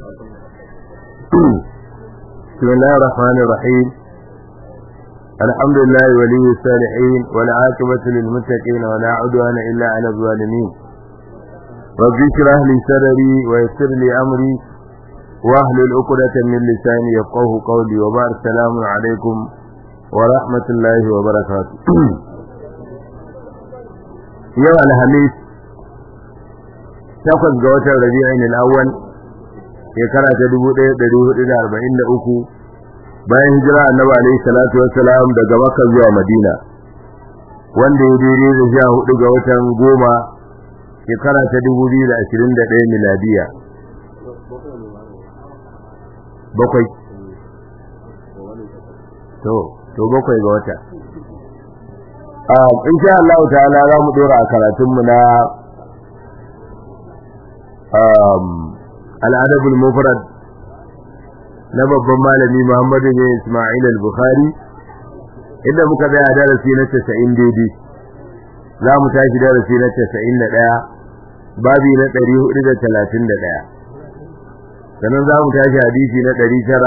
بسم الله الرحمن الرحيم الحمد لله ولي الصالحين والعاقبة للمتقين ولا عدوان إلا على الظالمين رب اشرح لي صدري ويسر لي أمري واحلل عقدة من لساني يفقه قولي وبارك السلام عليكم ورحمة الله وبركاته يوم الخميس takwas ga watan rabi'in al-awwal shekara ta 1443 bayan hijira annabi alayhi salatu wassalam daga makka zuwa madina wanda ya daidai da sha hudu ga watan goma shekara ta 2021 miladiya bakwai to to bakwai ga wata ah insha Allah ta'ala za mu dora a karatunmu na al'adabul mufrad na babban malami Muhammadu bin Ismail al-Bukhari inda muka tsaya darasi na 90 daidai za mu tashi darasi na 91 babi na 431 sannan za mu tashi hadisi na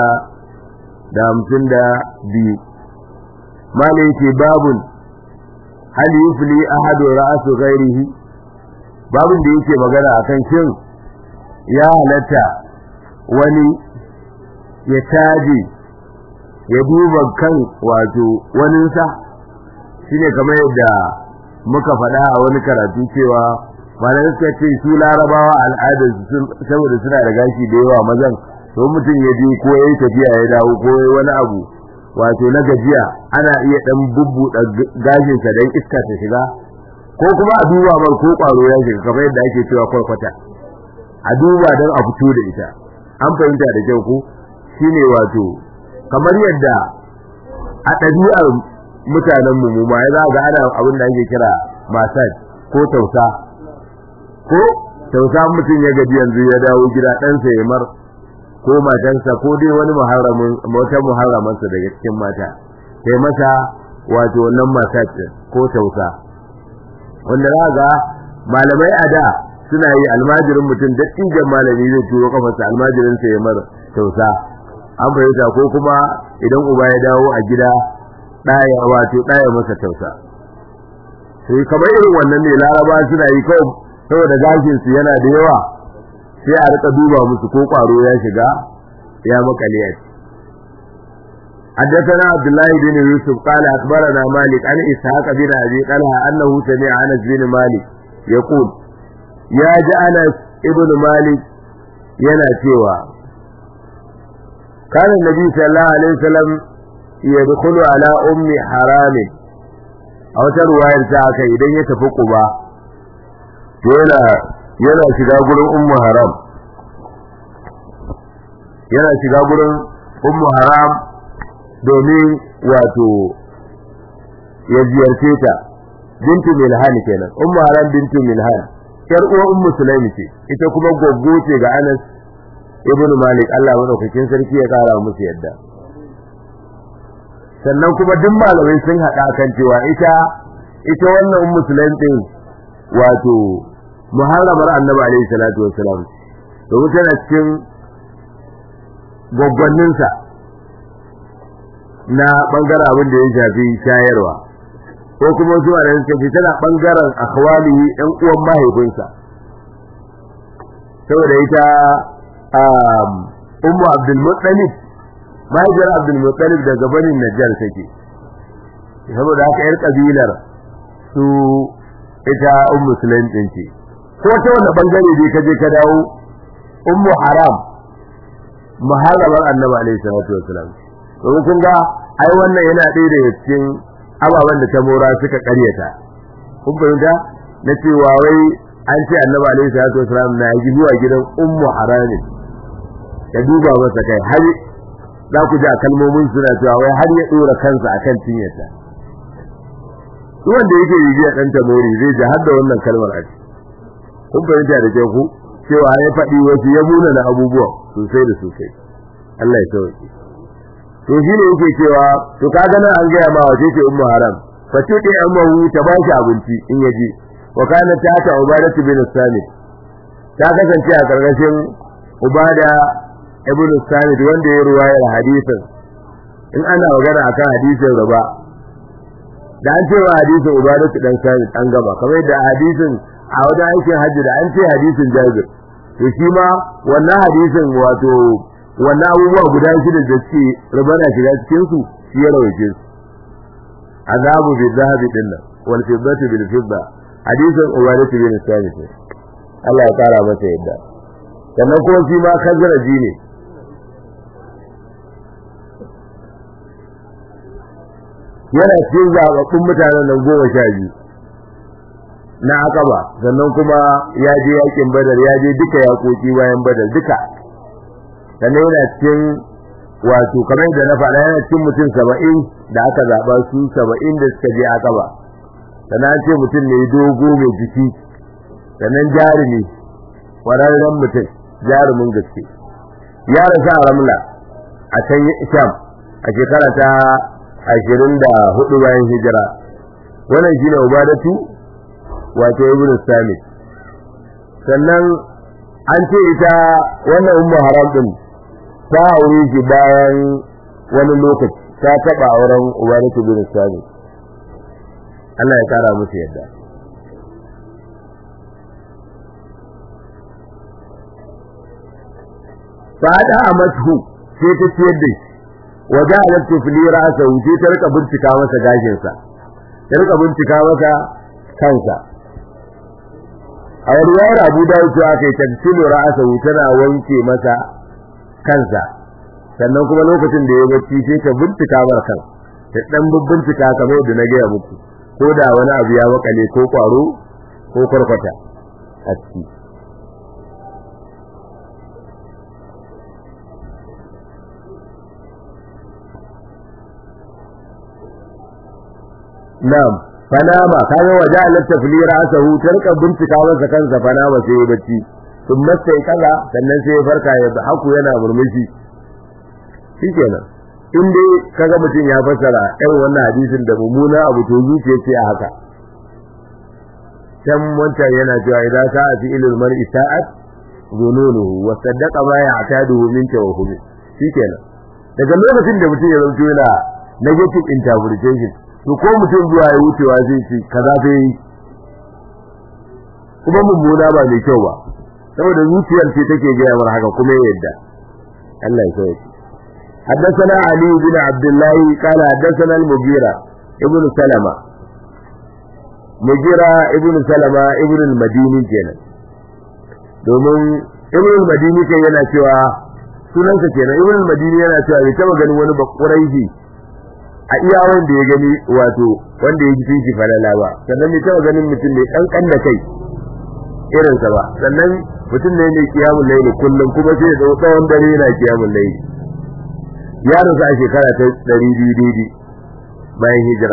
952 malai ce babun hal yufli ahadu ra'su ghairihi babun da yake magana akan shin ya halatta wani ya taji ya duba kan wato waninsa shine kamar yadda muka faɗa a wani karatu cewa malamai suka ce su larabawa al'adar saboda suna da gashi da yawa mazan to mutum ya je ko yayi tafiya ya dawo ko yayi wani abu wato na gajiya ana iya dan bubbuɗa gashinsa dan iska ta shiga ko kuma a duba mar ko ƙwaro ya shiga kamar yadda ake cewa kwarkwata a duba don a fito da ita an fahimta da kyau ko shine wato kamar yadda a ɗabi'ar mutanen mu mu ma ya za ga ana abin da ake kira massage ko tausa ko tausa mutum ya gaji yanzu ya dawo gida ɗansa ya mar ko matansa ko dai wani muharramin wata muharramansa daga cikin mata sai masa wato wannan massage ko tausa wanda za ga malamai a da suna yi almajirin mutum dattijan malami zai turo kafarsa almajirin sa ya mar tausa an fahimta ko kuma idan uba ya dawo a gida ɗaya wato ɗaya masa tausa sai kamar irin wannan ne laraba suna yi kawai saboda gashin su yana da yawa sai a rika duba musu ko kwaro ya shiga ya makale a حدثنا عبد الله بن يوسف قال أخبرنا مالك عن إسحاق بن أبي طلحة أنه سمع أنس بن مالك يقول ya ji Anas ibn Malik yana cewa kana Nabi sallallahu alaihi wasallam yadkhulu ala ummi haram a wata ruwayar ta aka idan ya tafi Quba yana yana shiga gurin ummu haram yana shiga gurin ummu haram domin wato ya ziyarce ta bintu milhan kenan ummu haram bintu milhan yar uwa ummu sulaimi ce ita kuma goggo ce ga Anas ibn Malik Allah madaukakin sarki ya kara musu yadda sannan kuma duk malamai sun hada kan cewa ita ita wannan ummu sulaimi din wato muharramar annabi alaihi salatu wassalam to tana cikin gwaggwannin sa na bangaren abin da ya shafi shayarwa ko kuma wasu a suka ce tana bangaren akhwalihi ɗan uwan mahaifinsa saboda ita ummu abdul muttalib mahaifiyar abdul muttalib daga banin najjar take saboda haka yar kabilar su ita ummu sulaim din ce ko ta wanda bangare dai kaje ka dawo ummu haram muharramar annabi alaihi salatu wasalam domin kun ga ai wannan yana ɗaya daga cikin ababen da ta mora suka karyata kun fahimta na cewa wai an ce annabi alaihi salatu wasalam na yi zuwa gidan ummu harami ya duba masa kai har za ku ji a kalmomin suna cewa wai har ya dora kansa akan cinyarsa duk wanda yake bibiya dan tamori zai ji har da wannan kalmar a kun fahimta da ke ku cewa ya faɗi wasu ya muna na abubuwa sosai da sosai Allah ya sauke to shi ne yake cewa to kaga nan an gaya ma wace ce ummu haram fa tudi amahu ta ba shi abinci in yaje wa kana ta ta ubadatu bin samit ta kasance a karkashin ubada ibn Samit wanda ya ruwayar hadisin in ana magana akan hadisin riba da an ce wa hadisin ubadatu dan Samit an gaba kamar yadda hadisin a wajen aikin hajji da an ce hadisin Jabir to shi ma wannan hadisin wato wannan abubuwa guda shida da suke riba na shiga cikin su shi ya rawaice su azabu bi zahabi dinnan wal fiddati bil fidda hadisin ubadatu bin Samit Allah ya kara masa yadda sannan kuma shi ma kazaraji ne yana cikin zaɓaɓɓun mutanen nan goma sha biyu na akaba sannan kuma ya je yakin badar ya je duka yakoki bayan badar duka sannan yana cikin wato kamar da na faɗa yana cikin mutum saba'in da aka zaɓa su saba'in da suka je akaba sannan an ce mutum ne dogo mai jiki sannan jarumi ƙwararren mutum jarumin gaske ya rasu a ramla a can sham a shekara ta ashirin da hudu bayan hijira wannan shine ubadatu wato ibn samit sannan an ce ita wannan ummu haram din ta aure shi bayan wani lokaci ta taba auren ubadatu ibn samit Allah ya kara musu yadda fada a mashu sai ta ciyar da shi waje a lantu fili ra'asa wuce ta rika bincika masa gashinsa ta rika bincika masa kansa a ruwayar abu da wuce aka yi tafsilu ra'asa wuce na wanke masa kansa sannan kuma lokacin da ya bacci sai ta bincika masa kan ta dan bincika kamar yadda na gaya muku ko da wani abu ya makale ko kwaro ko kwarkwata a ciki Na'am, fanama kaga waje alat tafli ra'sahu tarka bincika masa kansa fanama sai ya bacci sun masa kaza sannan sai ya farka ya haku yana murmushi shikenan in dai kaga mutum ya fassara ɗan wannan hadisin da mummuna abu to zuciya ce a haka can wancan yana cewa idan ka a fi'ilul mar'i sa'at zununuhu wa saddaqa ma ya'taduhu min tawhumi shikenan daga lokacin da mutum ya zanto yana negative interpretation to ko mutum zuwa ya wucewa zai ce kaza zai yi kuma mummuna ba mai kyau ba saboda zuciyar ce take gaya mar haka kuma ya yadda Allah ya sauke حدثنا علي بن عبد الله قال حدثنا المغيرة ابن سلمة مغيرة ابن سلمة ابن المديني kenan domin ibn al-madini kai yana cewa sunansa kenan ibn al-madini yana cewa bai taba ganin wani bakuraihi a iya wanda ya gani wato wanda ya ji shi falala ba sannan bai taba ganin mutum mai kankan da kai irinsa ba sannan mutum ne mai kiyamun laili kullum kuma sai da tsawon dare yana kiyamun laili ya rasu a shekara ta ɗari biyu daidai bayan hijira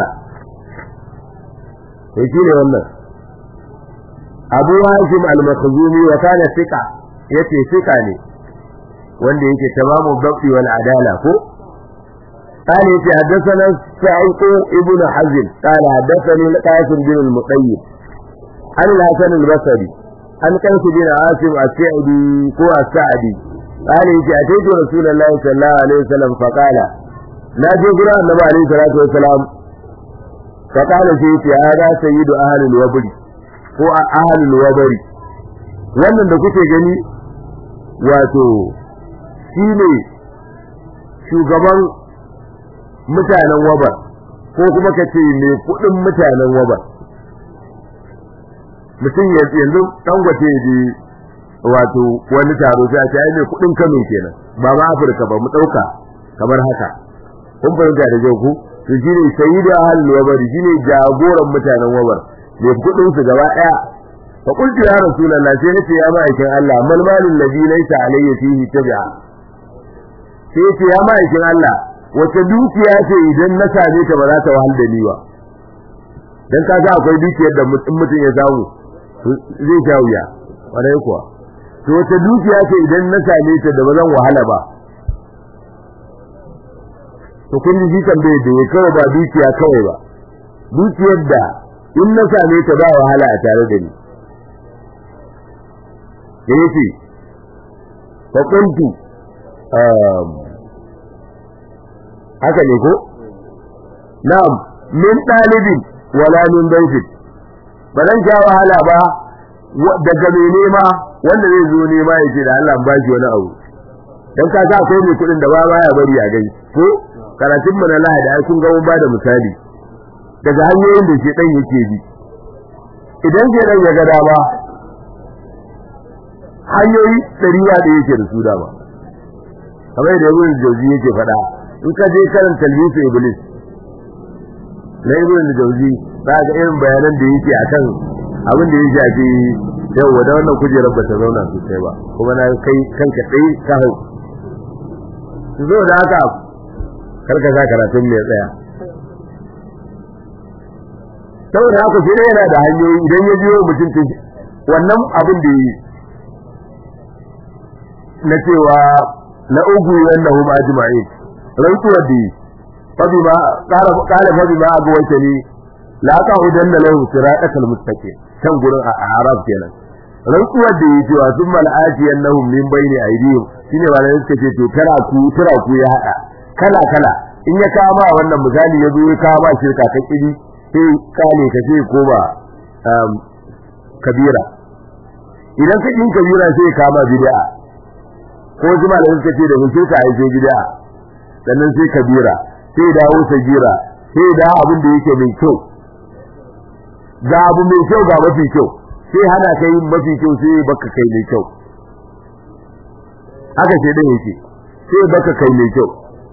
to shi ne wannan abu hashim al-makhzumi wa kana thiqa yace thiqa ne wanda yake tamamu dabti wal adala ko قال يتي حدثنا سعيد ابن حزم قال حدثني القاسم بن المطيب عن الحسن البصري عن قيس بن عاصم السعدي هو السعدي قال يتي أتيت رسول الله صلى الله عليه وسلم فقال لا جبر النبي عليه الصلاة والسلام فقال سيتي هذا سيد أهل الوبر هو أهل الوبر wannan da kuke gani wato shine shugaban mutanen wabar ko kuma ka ce mai kudin mutanen wabar mutum yanzu dangwace ji wato wani taro sai a ce ai mai kudin Kano kenan ba ma Afirka ba mu dauka kamar haka kun fahimta da jau ku to shine sayyidu ahlul wabar shine jagoran mutanen wabar mai kudin su gaba daya fa qultu ya rasulullah sai nace ya ma'aikin Allah mal malul ladhi laysa alayhi fihi tabi'a sai ce ya ma'aikin Allah wace dukiya ce idan na same ta ba za ta wahal da ni ba dan kaga akwai dukiyar da mutum ya samu zai sha wuya kwarai kuwa to wace dukiya ce idan na same ta da ba zan wahala ba to kun ji tambaye da kawai ba dukiya kawai ba dukiyar da in na same ta ba wahala a tare da ni yace fa kuntu haka ne ko na'am min dalibin wala min baitin ba zan sha wahala ba daga mai nema wanda zai zo nema ya ce da Allah ba shi wani abu dan ka sa akwai mai kudin da ba baya bari a gani ko karatun mu na lahadi ai kun ga mun bada misali daga hanyoyin da ke dan yake bi idan ke dan ya ga dama hanyoyi ɗariya da yake da su dama kamar da ibn jawzi yake faɗa in ka je karan talbisu iblis na ibn jawzi za ga irin bayanan da yake akan abin da ya shafi yau da wannan kujerar ba ta zauna sosai ba kuma na kai kanka tsaye ka hau su zo da haka karka sa karatun mai tsaya saboda haka shi yana da hanyoyi idan ya biyo mutum ta wannan abin da yi na cewa na ugu yanda huma ajma'in rantsuwar da yi fabi ma qala qala fabi ma agwaita ni la qahudan lahu siratal mustaqim kan gurin a arab kenan rantsuwar da yi cewa sun mal'ati annahum min bayni aydihim shine ba da suka ce to kara ku kira ku ya hada kala kala in ya kama wannan misali ya zo ya kama shirka ta kidi sai kale ka sai koma kabira idan ka yin kabira sai kama bid'a ko jima da suka ce da mun shirka ai sai bid'a sannan sai kabira sai dawo sagira sai da abin da yake mai kyau ga abu mai kyau ga mafi kyau sai hana kai mafi kyau sai baka kai mai kyau haka sai dan yake sai baka kai mai kyau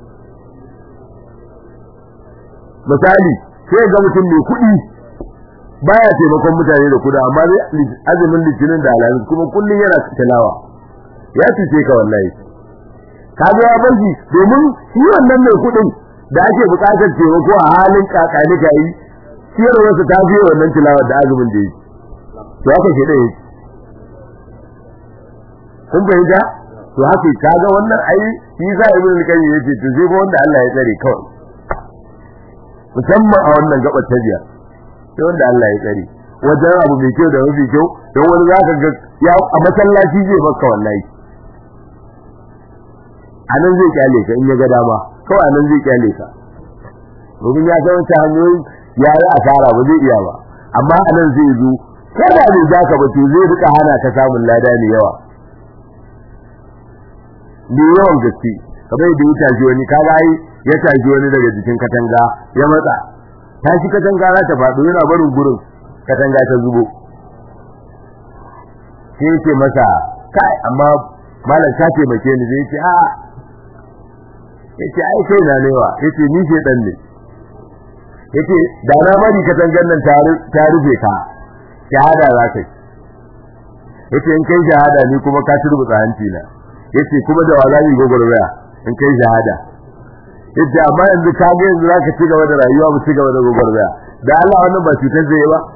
misali sai ga mutum mai kuɗi baya taimakon mutane da kuɗi amma azumin litinin da alamin kuma kullun yana tilawa ya cuce ka wallahi ka ga ya barci domin shi wannan mai kuɗin da ake buƙatar taimako a halin kakani ka yi ciyarwarsa ta fiye wannan tilawar da azumin da yi to haka ke da yake kun fahimta to haka ka ga wannan ai shi za a ibn al-qayyim yace to sai ba wanda Allah ya tsare kawai musamman a wannan gabar ta biya sai wanda Allah ya tsare wajen abu mai kyau da mafi kyau don wani za ka ga ya a masallaci zai baka wallahi a nan zai kyale ka in ya ga dama kawai a nan zai kyale ka domin ya san wata hanyoyi ya yi asara ba zai iya ba amma a nan zai zo ko da bai za ka ba to zai rika hana ka samun lada ne yawa ne yawan gaske kamar yadda ya tashi wani kaga ai ya tashi wani daga jikin katanga ya matsa tashi katanga za ta faɗo yana barin gurin katanga ta zubo sai yake masa kai amma malam ka taimake ni zai ce a yace ai kai na newa yace ni ce dan ne yace da na bari katangan nan ta rufe ka shahada za ka yi yace in kai shahada ni kuma ka turbuta hanci na yace kuma da wa zai gogorwaya in kai shahada yace amma yanzu ka ga yanzu zaka ci gaba da rayuwa mu ci gaba da gogorwaya da Allah wannan ba cutar zai ba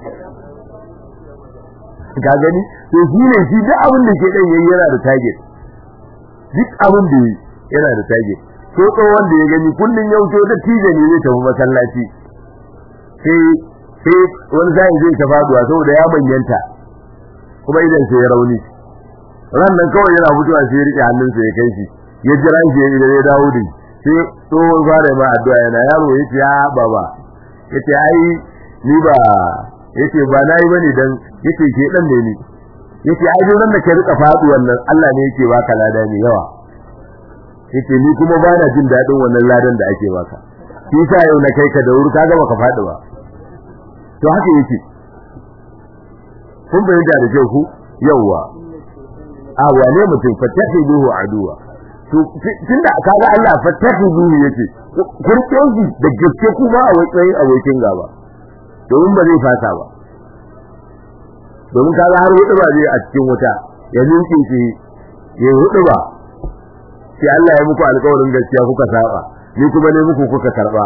ka gani to shi ne shi duk abin da ke dan yayi yana da target duk abin da yana da target ko to wanda ya gani kullun yau to da tije ne zai tafi masallaci sai sai wani zai zai ta faduwa saboda ya manyanta kuma idan sai ya rauni ran nan kawai yana mutuwa sai ya rike hannunsa ya kai shi ya jira shi idan ya dawo da sai tsohon fara ma addu'a yana yaro yace ya baba yace ai ni ba yace ba nayi bane dan yace ke dan ne ni yace ai duk ran da ka rika faɗi wannan Allah ne yake baka lada ne yawa yace ni kuma ba na jin dadin wannan ladan da ake baka shi sa yau na kai ka da wuri kaga baka faɗi ba to haka yake kun bayyana da kyau ku yawa a wane mutum fatahiduhu aduwa to tunda kaga Allah fatahiduhu yake kurkin shi da gaske kuma a wajen abokin gaba domin ba zai fasa ba domin kaga har hudu ba zai a cikin wuta ya ninke shi ya hudu ba sai Allah ya muku alƙawarin gaskiya kuka saba ni kuma ne muku kuka karba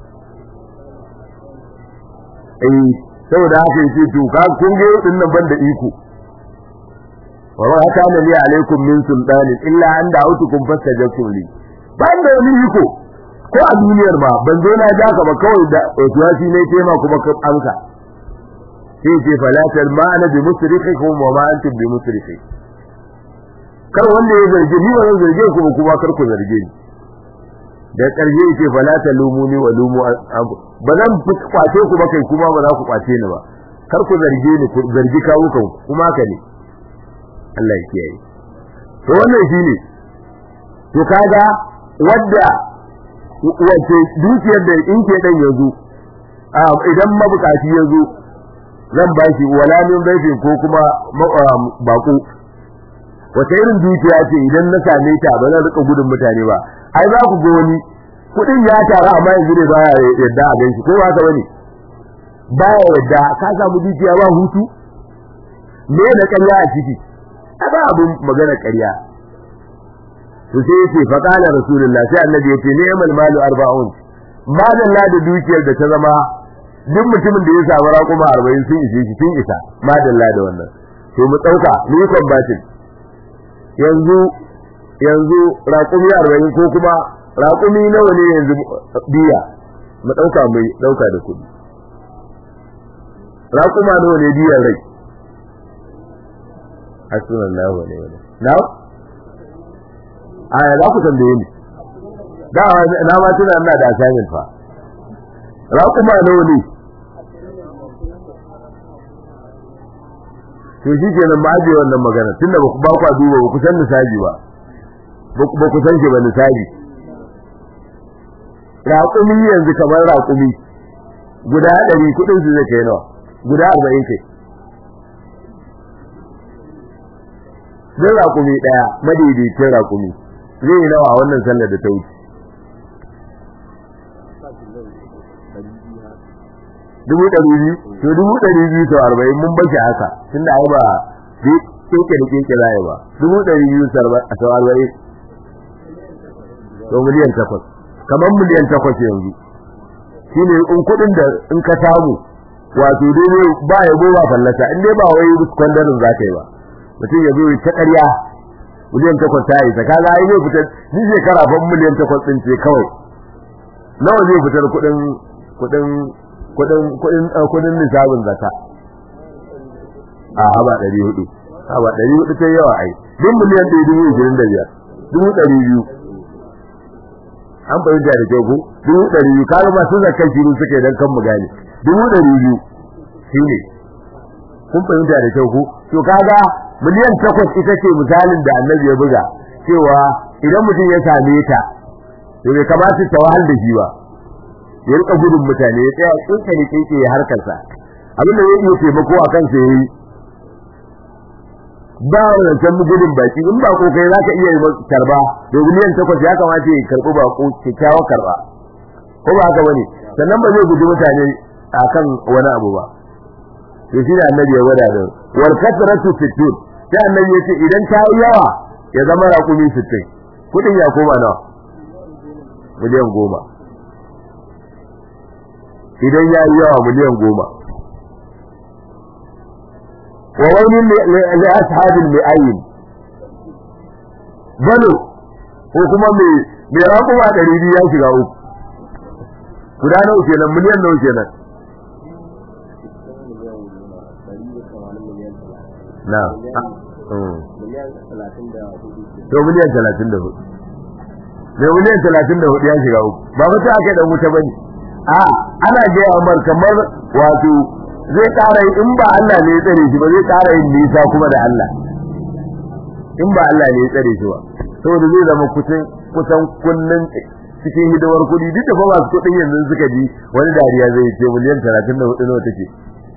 eh saboda haka yake to ka kun ga din nan banda iko wa ma kana li alaikum min sultan illa an da'utukum fastajabtum li banda wani iko ko a duniyar ma ban zo na ja ka ba kawai da otuwasi ne tema kuma ka amsa sai ce falatar ma'ana bi musrikikum wa ma antum bi musriki kar wanda ya zarge ni ba zan zarge ku ba kuma kar ku zarge ni da ƙarshe yake fala ta lumuni wa lumu ba zan kwace ku ba kai kuma ba za ku kwace ni ba kar ku zarge ni ku zargi kawo kan kuma ka ne Allah ya kiyaye to wannan shine to kaga wadda wace dukiyar da in ke dan yazo idan mabukaci yazo zan ba shi wala min baifin ko kuma bako wata irin dukiya ce idan na same ta ba zan rika gudun mutane ba ai za ku ga wani kudin ya tara amma yanzu ne baya yadda a ganshi ko ba ka bane baya yadda ka samu dukiya ba hutu me na ƙarya a ciki a ba abin magana ƙarya to sai yace fa qala rasulullah sai annabi yace ni'mal malu arba'un madalla da dukiyar da ta zama duk mutumin da ya samu raƙuma 40 sun ishe shi sun isa madalla da wannan to mu dauka ni kwambatin yanzu yanzu raƙumi 40 ko kuma raƙumi nawa ne yanzu biya mu dauka mai dauka da kudi raƙuma nawa ne biyan rai hasbunallahu wa ni'mal na aya za ku tambaye ni da na ma tuna ina da assignment fa raƙuma nawa ne to shi kenan ma aje wannan magana tunda ba ku ba ku duba ba ku san nisabi ba ba ku san shi ba nisabi raƙumi yanzu kamar raƙumi guda ɗari kuɗin su zai kai nawa guda arba'in kai zai raƙumi ɗaya madaidaicin raƙumi zai yi nawa a wannan sallar da ta wuce dubu ɗari biyu to dubu ɗari biyu sau arba'in mun bashi haka tunda ai ba keke da keke za ba dubu ɗari biyu sau arba'in to miliyan takwas kamar miliyan takwas yanzu shine in kuɗin da in ka samu wato dai ba ya ba fallasa in dai ba wai kwandarin za ka yi ba mutum ya zo ta ƙarya miliyan takwas ta yi ta kaga ai zai fitar ni shekara fa miliyan takwas ɗin ce kawai nawa zai fitar kuɗin kuɗin kuɗin kuɗin kuɗin nisabin zakka a haba ɗari hudu haba ɗari hudu ta yawa ai duk miliyan ɗaya dubu ishirin da biyar dubu ɗari biyu an fahimta da kyau ko dubu ɗari biyu kaga masu zakkan shiru suka yi don kan mu gane dubu ɗari biyu shi ne kun fahimta da kyau ko to kaga miliyan takwas ita ce misalin da annabi ya buga cewa idan mutum ya same ta to bai kamata ta wahal da shi ba ya rika gudun mutane ya tsaya tsinka ne kike ya harkarsa abin da ya iya taimako a kansa yayi ba wancan gudun baki in ba ko kai zaka iya yi karba da miliyan takwas ya kamata ya karbi ba ko kyakkyawa karba ko ba haka bane sannan ba zai guji mutane akan wani abu ba to shi da annabi ya wada da wal kasratu sittun sai annabi ya ce idan ta yi yawa ya zama raƙumi sittin kudin ya koma nawa miliyan goma idan ya yi yawa miliyan goma wa wani li ashabil mi'ayin balo ko kuma mai mai raƙuma ɗari biyu ya shiga uku guda nawa kenan miliyan nawa kenan na to miliyan talatin da hudu mai miliyan talatin da hudu ya shiga uku ba mutu aka dan wuta bane a ana gaya amar kamar wato zai ƙara in ba Allah ne ya tsare shi ba zai ƙara yin nisa kuma da Allah in ba Allah ne ya tsare shi ba saboda zai zama kusan kusan kullun cikin hidimar kuɗi duk da fa masu kuɗin yanzu suka ji wani dariya zai ce miliyan talatin da hudu nawa take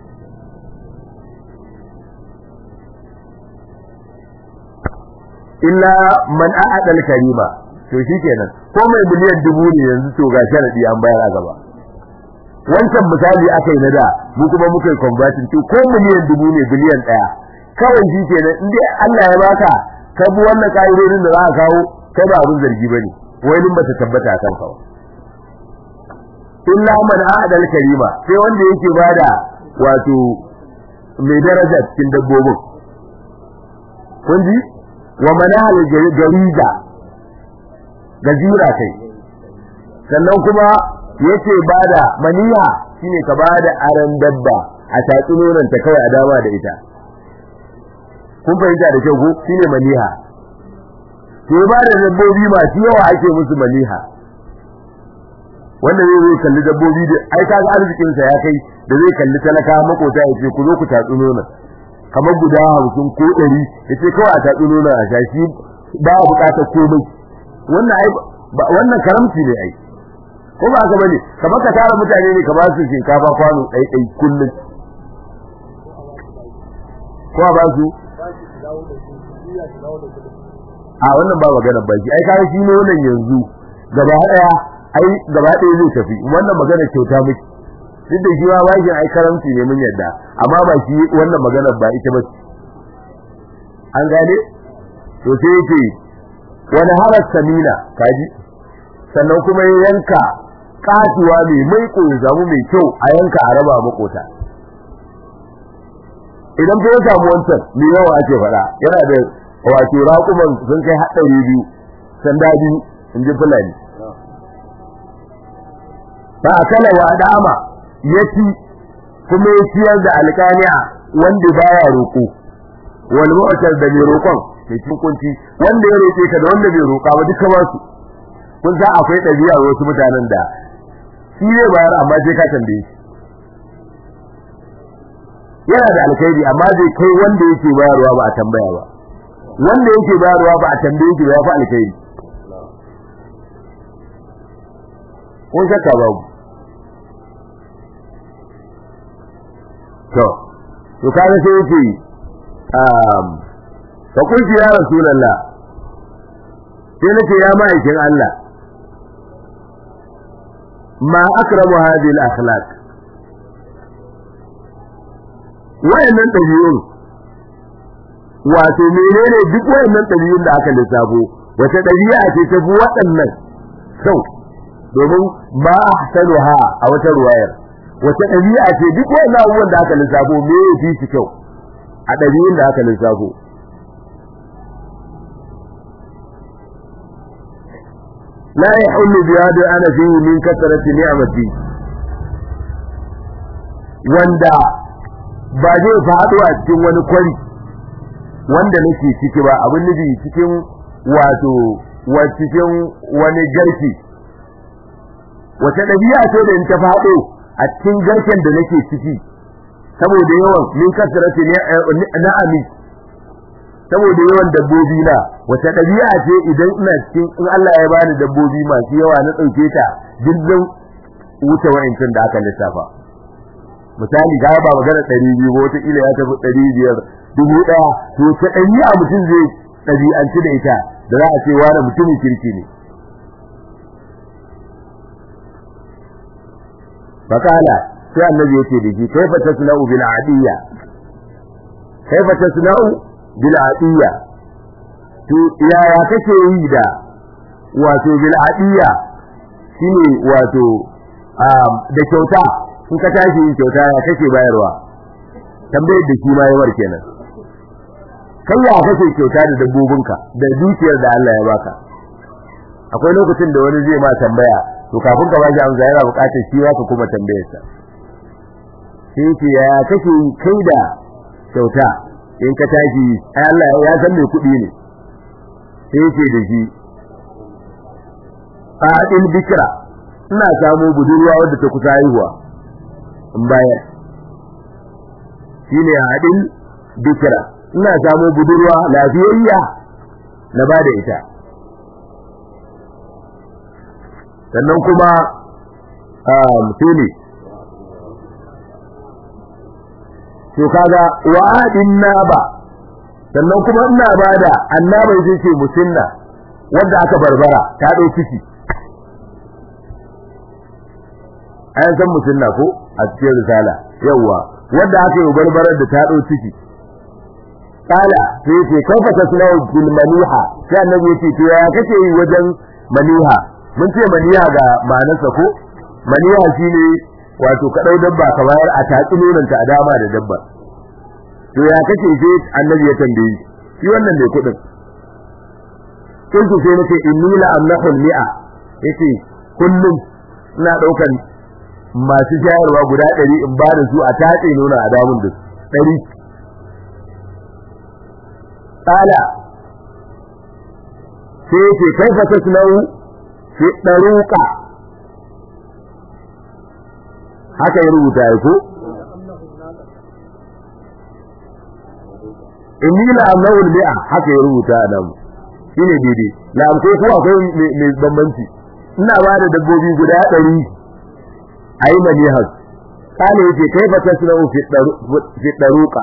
illa man a'ada al-karima to shikenan ko mai miliyan dubu ne yanzu to ga sharadi an bayar a gaba wancan misali aka yi na da mu kuma muka yi converting to ko miliyan dubu ne biliyan daya kawai shikenan in dai Allah ya baka ka bi wannan ka'idodin da za ka kawo kai ba abin zargi bane wai din bata tabbata kan kawo illa man a'ada al-karima sai wanda yake bada wato mai daraja cikin dabbobin kun ji wa manahal gariza gajira kai sannan kuma yace bada maniya shine ka bada aran dabba a tatsi nonon ta kawai a dama da ita kun fahimta da kyau ko shine maniha to ba da dabbobi masu yawa ake musu maliha wanda zai zai kalli dabbobi da ai ka ga arzikin sa ya kai da zai kalli talaka makota ya ce ku zo ku tatsu nuna kamar guda hamsin ko ɗari ya ce kawai a tatsu nuna a sha shi ba a buƙatar komai wannan ai wannan karamci ne ai ko ba haka bane kamar ka tara mutane ne ka ba su shinkafa kwano ɗai ɗai kullum ko ba su a wannan ba magana ba shi ai kai shi ne wannan yanzu gaba daya ai gaba daya zai tafi wannan magana kyauta miki duk da shi ma bashin ai karamci ne mun yadda amma ba shi wannan magana ba ita ba an gane to sai yake wani harar samina kaji sannan kuma ya yanka kasuwa mai maiko ya zamu mai kyau a yanka a raba makota idan ka samu wancan me yawa ake faɗa yana da wato raƙuman sun kai haɗari biyu sanda biyu in ji fulani ba a kala wa dama ya ci kuma ya ciyar da alƙaniya wanda baya roƙo wal mu'tar da mai roƙon mai kunci wanda ya roƙe ka da wanda bai roƙa ba duka ba su kun san akwai ɗabi'a wasu mutanen da shi zai bayar amma sai ka tambaye shi yana da alkhairi amma bai kai wanda yake bayarwa ba a tambaya ba wanda yake bayarwa ba a tambaye shi ya fi alkhairi ko shakka babu to to kaga sai yake um fa kunti ya rasulullah sai nace ya ma'aikin Allah ma akramu hadhihi al-akhlaq wayannan dabi'un wato menene duk wayannan dabi'un da aka lissafo wata dabi'a ce ta fi waɗannan kyau domin ba ahsanuha a wata ruwayar wata dabi'a ce duk wayannan abubuwan da aka lissafo me ya fi shi kyau a dabi'un da aka lissafo لا يحل بهذا أنا فيه من كثرة نعمتي wanda ba zai faɗo a cikin wani kwari wanda nake ciki ba abin nufi cikin wato wa cikin wani garki wata ɗabi'a ce da in ta faɗo a cikin garken da nake ciki saboda yawan min kasarati na'ami saboda yawan dabbobi na wata ɗabi'a ce idan ina cikin in Allah ya bani dabbobi masu yawa na ɗauke ta dindin wuce wa'incin da aka lissafa misali ga ba magana ɗari biyu ba wata ila ya tafi ɗari biyar dubu ɗaya to ta ɗabi'a mutum zai ɗabi'anci da ita da za a ce wani mutumin kirki ne fakala sai annabi yake da shi kaifa tasna'u bil adiyya kaifa tasna'u bil adiyya to yaya kake yi da wato bil adiyya shine wato da kyauta in ka tashi yin kyauta ya kake bayarwa tambayar da shi ma yawar kenan kai ya kake kyauta da dabbobinka da dukiyar da Allah ya baka akwai lokacin da wani zai ma tambaya to kafin ka bashi amsa yana buƙatar shi ka kuma tambayar sa sai ce ya kake kai da kyauta in ka tashi ai Allah ya san me kuɗi ne sai ce da shi fa'il bikra ina samu budurwa wadda ta kusa haihuwa in bayar shine hadin bikra ina samu budurwa lafiyayya na bada ita sannan kuma um tuni to kaga wa'adin naba sannan kuma ina bada annaba yace ce musinna wanda aka barbara ta dau ciki ayan san musinna ko a cikin risala yawa wanda aka yi barbarar da ta dau ciki kala sai ce kafa tasnau bil maniha sai annabi yace to ya kake yi wajen maniha mun ce maniha ga ma'anarsa ko maniha shine wato ka dau dabba ka bayar a tatsi nonanta a dama da dabba to ya kake sai annabi ya tambaye shi wannan ne kudin kin ku sai nake inni la amnahul mi'a yace kullum ina daukan masu shayarwa guda ɗari in ba da su a tatse nuna a damun da ɗari ƙala sai yake kaifa tasnau fi daruqa haka ya rubuta ya ko inni la amnau bi'a haka ya rubuta nan shine daidai la ko ko akwai mai bambanci ina ba da dabbobi guda 100 ayi manihas kana yake kaifa tasnau fi daruqa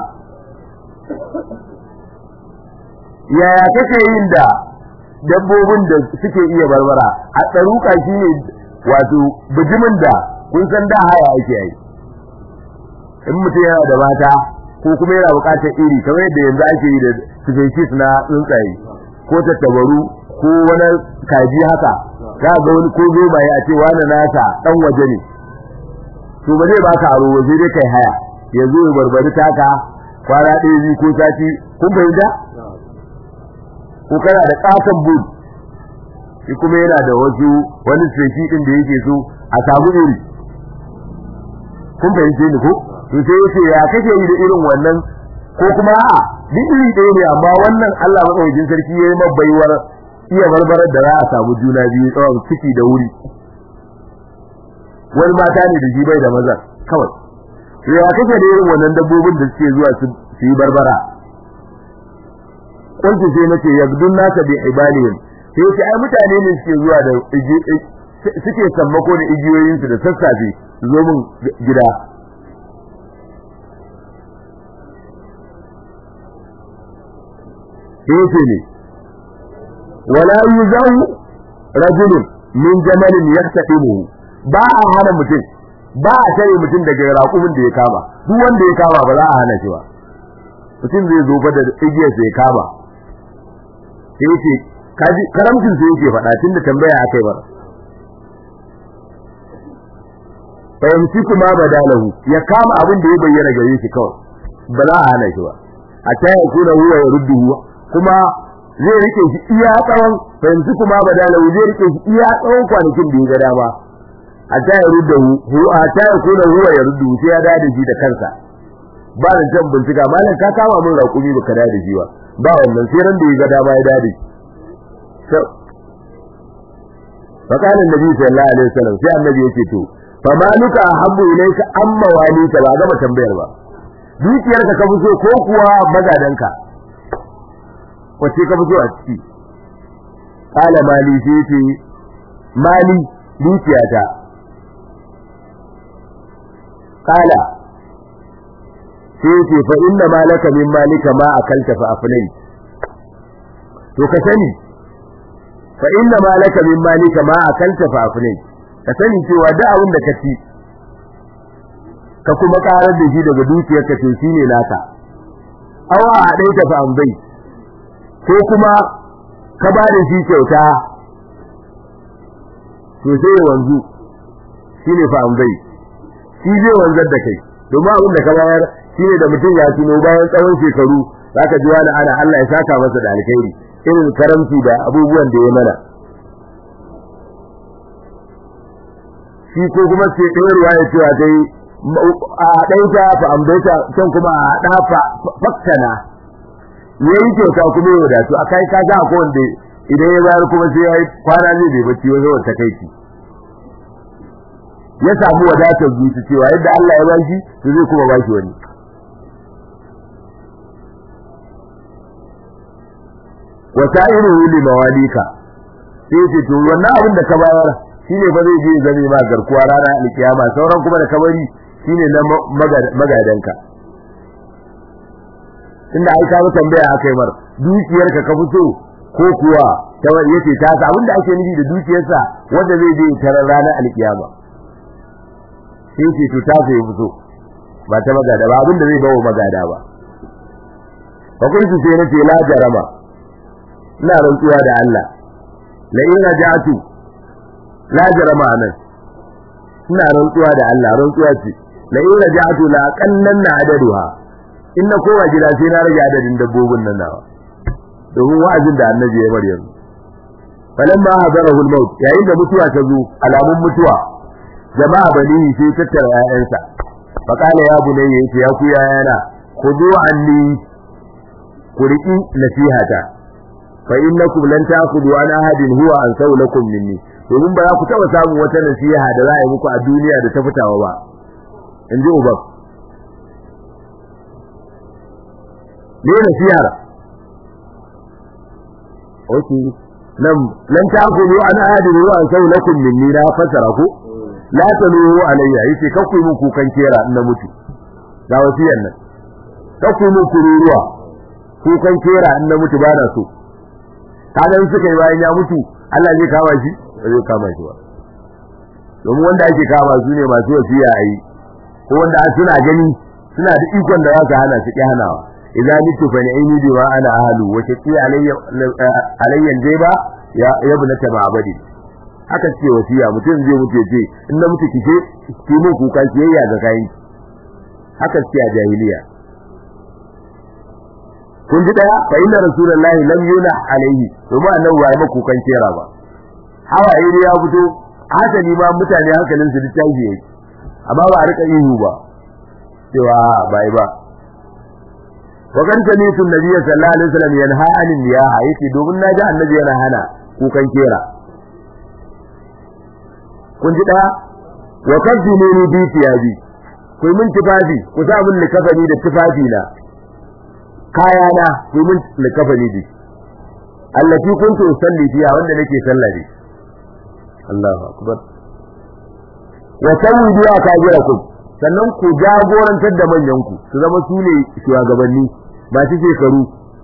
yaya kake yin da dabbobin da suke iya barbara a tsaruka shine wato bijimin da kun san da haya ake yi in mutum yana da mata ko kuma yana bukatar iri kamar yadda yanzu ake yi da species na tsuntsaye ko tattabaru ko wani kaji haka za ga wani ko zomaye a ce wani nasa dan waje ne to ba zai baka aro waje dai kai haya yanzu ya barbari taka kwana ɗaya biyu ko sati kun fahimta ko kana da katon bud shi kuma yana da wasu wani tsefi din da yake so a samu iri kun fahimce ni ko to sai yace ya kake yi da irin wannan ko kuma a'a duk iri ɗaya ne amma wannan Allah madaukakin sarki ya yi baiwar iya barbarar da za a samu juna biyu tsawon ciki da wuri wani mata ne da shi bai da maza kawai ya kake da irin wannan dabbobin da suke zuwa su yi barbara kuntu sai nace yabdun nasa bi ibalihim sai ce ai mutane ne suke zuwa da suke sammako da igiyoyin su da sassafe su zo mun gida sai ce ne wala yuzahu rajulun min jamalin yastadimu ba a hana mutum ba a tare mutum daga raƙumin da ya kama duk wanda ya kama ba za a hana shi ba mutum zai zo fa da igiyar sai kama sai yake kaji karamcin sai yake faɗa tunda tambaya akai ba fahimci kuma badalahu ya kama abin da ya bayyana gare shi kawai ba za a hana shi ba a ta ya kuna huwa ya ruddu kuma zai rike shi iya tsawon fahimci kuma badalahu zai rike shi iya tsawon kwanakin da ya ga dama a ta ya ruddu hu a ta ya kuna huwa ya ruddu sai ya dade shi da kansa ba da can bincika malam ka kama min raƙumi baka dade shi ba ba wannan sai ran da ya ga dama ya dade to fa kana annabi sallallahu alaihi wasallam sai annabi yake to fa maluka habbu ilayka amma walika ba gama tambayar ba dukiyarka ka fi so ko kuwa magadanka wace ka fi so a ciki kala mali sai ce mali dukiyata kala sai ce fa inna malaka min malika ma akalta fa afnai to ka sani fa inna malaka min malika ma akalta fa afnai ka sani cewa da abin da ka ci ka kuma karar da shi daga dukiyarka to shine naka awa a dai ta fa ambai ko kuma ka ba da shi kyauta to sai wanzu shine fa ambai shi zai wanzar da kai domin abin da ka bayar shine da mutum ya tuno bayan tsawon shekaru zaka ji wani ana Allah ya saka masa da alkhairi irin karamci da abubuwan da ya mana shi ko kuma sai ɗaya ruwa ya cewa dai a ɗaita fa ambaita can kuma a ɗafa faktana yayi kyauta kuma ya wadatu a kai ka ga ko wanda idan ya bayar kuma sai yayi kwana zai bai bacci wani wata kai ki ya samu wadatar zuci cewa yadda Allah ya bashi to zai kuma bashi wani wasa'iruhu li mawalika sai ce to wannan abin da ka bayar shine fa zai je zame ma garkuwa rana alkiyama sauran kuma da kabari shine na magadanka inda ai ka tambaya akai mar dukiyarka ka fito ko kuwa ta yace ta sa abinda ake nufi da dukiyarsa wanda zai je tarar rana alkiyama sai ce to ta sai fito ba ta magada ba abinda zai bawo magada ba fa kuntu sai nace la jarama ina rantsuwa da Allah la in raja'tu la jarama anan ina rantsuwa da Allah rantsuwa ce la in raja'tu la qallanna adaduha in na kowa gida sai na rage adadin dabbobin nan nawa domin wa'azin da annabi ya bari yanzu falamma hadarahu al-maut yayin da mutuwa ta zo alamun mutuwa jama'a bani sai tattara 'ya'yansa faqala ya bunayya yace ya ku yayana khudu anni ku riki nasihata fa innakum lan ta'khudhu an ahadin huwa an lakum minni domin ba za ku taba samun wata nasiha da za a yi muku a duniya da ta fitawa ba in ji ubab ne nasihar okay nan lan ta'khudhu an ahadin huwa an lakum minni na fasara ku la taluhu alayya yace kakku mun kukan kera in na mutu ga wasiyar nan kakku mun kururuwa kukan kera in na mutu ba na so kaga in suka yi bayan ya mutu Allah zai kama shi ba zai kama shi ba domin wanda ake kama su ne masu wasiya a yi ko wanda suna gani suna da ikon da za su hana su ƙi hanawa idan mitu fa ni'ini bi wa ana ahlu wa taqi alayya alayya jayba ya ibnata ma'badi haka ce wasiya mutum zai mutu ce in na mutu kike ki mun kuka kiyayya ga kai haka ce a jahiliya kun ji daya fa inna rasulullahi lam yuna alaihi domin annabi ba ya maka kukan kera ba hawa iri ya fito hasali ma mutane hankalin su littafi yake amma ba a rika ihu ba cewa bai ba wa kan sami'tu nabiyyi sallallahu alaihi wasallam yanha anil niyaha yace domin naji annabi yana hana kukan kera kun ji daya wa kadimuni bi tiyabi ku min tifafi ku sa min likafani da tifafi na kaya na ku min likafani da allati kuntu usalli fiha wanda nake sallah ne Allahu akbar wa sawwidu akabirakum sannan ku jagorantar da manyan ku su zama su ne shugabanni masu shekaru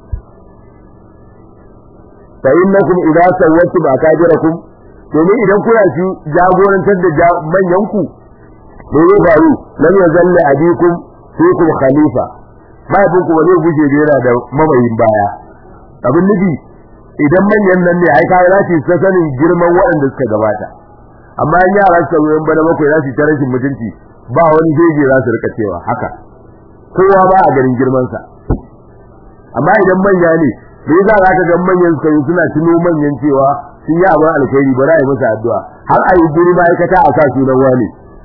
fa innakum idza sawwatu akabirakum domin idan kuna shi jagorantar da manyan ku me ya faru lam yazalla abikum fikum khalifa babin ku ba zai guje da yana da mamayin baya abin nufi idan manyan nan ne ai kai za su ta sanin girman waɗanda suka gabata amma in yara suka zo yan bana bakwai za su ta rashin mutunci ba wani jeje za su rika cewa haka kowa ba a garin girman sa amma idan manya ne me yasa za ka ga manyan suka yi suna tuno manyan cewa sun yi abin alkhairi ba za a yi masa addu'a har a yi guri ma'aikata a sa sunan wani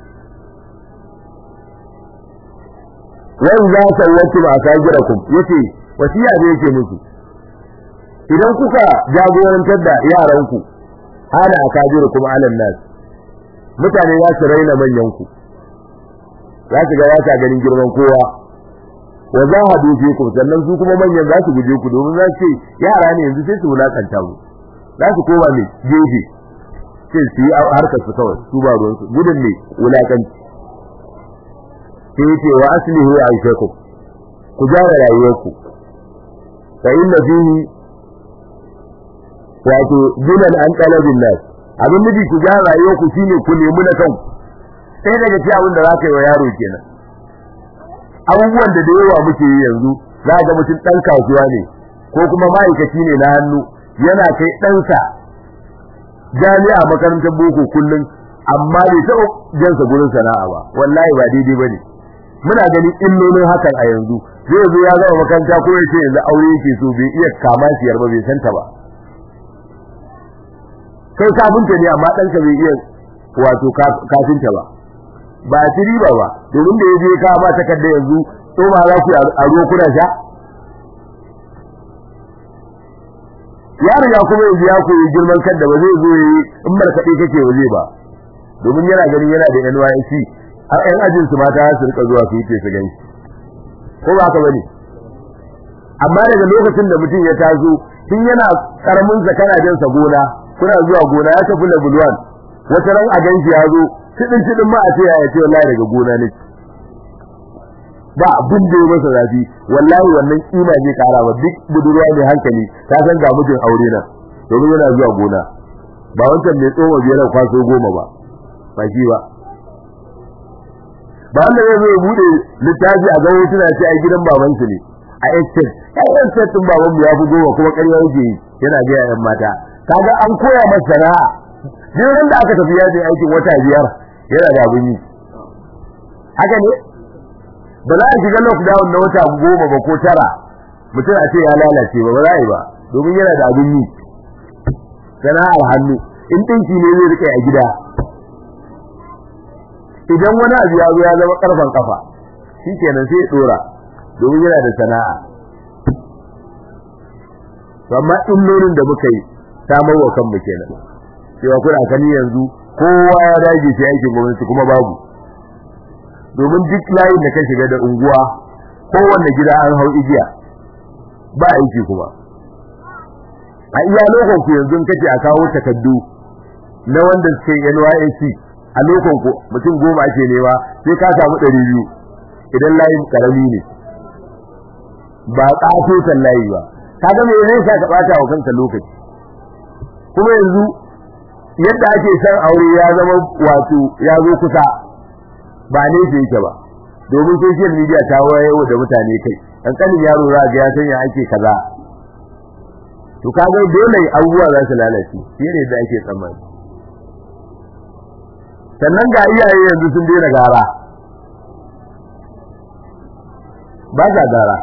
wani za ta wacce ba a ka gira ku yace wasiya ne yake musu idan kuka jagorantar da yaranku ana a kajiru kuma alan nas mutane za su raina manyan ku za su ga ya ta ganin girman kowa wa za a dufe ku sannan su kuma manyan za su guje ku domin za su ce yara ne yanzu sai su wulakanta mu za su koma ne gefe sai su yi harkar su kawai su ba ruwansu gudun ne wulakanci sai ce wa aslihu aishakum ku gyara rayuwarku fa inna fihi wato dinan an talabin nas abin nufi ku gyara rayuwarku shine ku nemi na kanku sai daga ci abin da za ka yi wa yaro kenan abubuwan da da yawa muke yi yanzu za ga mutum ɗan kasuwa ne ko kuma ma'aikaci ne na hannu yana kai ɗansa jami'a makarantar boko kullum amma bai taɓa jansa gurin sana'a ba wallahi ba daidai ba ne muna ganin illolin hakan a yanzu zai zo ya zama makaranta ko yace yanzu aure yake so bai iya kama siyar ba bai santa ba kai kafinta ne amma ɗanka bai iya wato kafinta ba ba ci riba ba domin da ya je ka ba takarda yanzu tsoma za ku a ruwa kuna sha ya riga kuma yanzu ya koyi girman kan da ba zai zo yi in markaɗe kake ba zai ba domin yana ganin yana da NYC har ƴan ajin su mata su rika zuwa su yi su gani ko ba haka bane amma daga lokacin da mutum ya taso tun yana karamin zakara jan sa gona kuna zuwa gona ya tafi level 1 wata ran a ganshi ya zo tidin tidin ma a ce ya ce wallahi daga gona ne ba abin da ya masa zafi wallahi wannan kima zai kara wa duk budurwa mai hankali ta san ga mijin aure na domin yana zuwa gona ba wancan mai tsoma biyar kwaso goma ba ba shi ba ba wanda zai zo ya bude littafi a gawo tana ce ai gidan babansu ne a estate ai estate din baban mu ya fi goma kuma ƙarya yake yi yana ga yayan mata kaga an koya masa sana'a duk da aka tafi yaji aikin wata biyar yana da abin yi haka ne ba za a shiga lockdown na wata goma ba ko tara mutum a ce ya lalace ba ba za a yi ba domin yana da abin yi sana'ar hannu in ɗinki ne zai rike a gida idan wani abu ya zo ya zama karfan kafa shikenan sai ya dora domin yana da sana'a amma illolin da muka yi samar wa kanmu kenan cewa kuna kani yanzu kowa ya dage shi aikin gwamnati kuma babu domin duk layin da ka shiga da unguwa kowanne gida an hau igiya ba aiki kuma a iya lokacin ku yanzu kace a kawo takaddu na wanda suke NYSC a lokacin ku mutum goma ake nema sai ka samu 200 idan layin karami ne ba kafin layi ba kaga me zai sa ka bata wa kanka lokaci kuma yanzu yadda ake san aure ya zama wato ya zo kusa ba ne ke yake ba domin social media ta wayewa da mutane kai kankanin yaro za ga ya sanya ake kaza to kaga dole abubuwa za su lalace shi ne da ake tsammani sannan ga iyaye yanzu sun daina gara ba za gara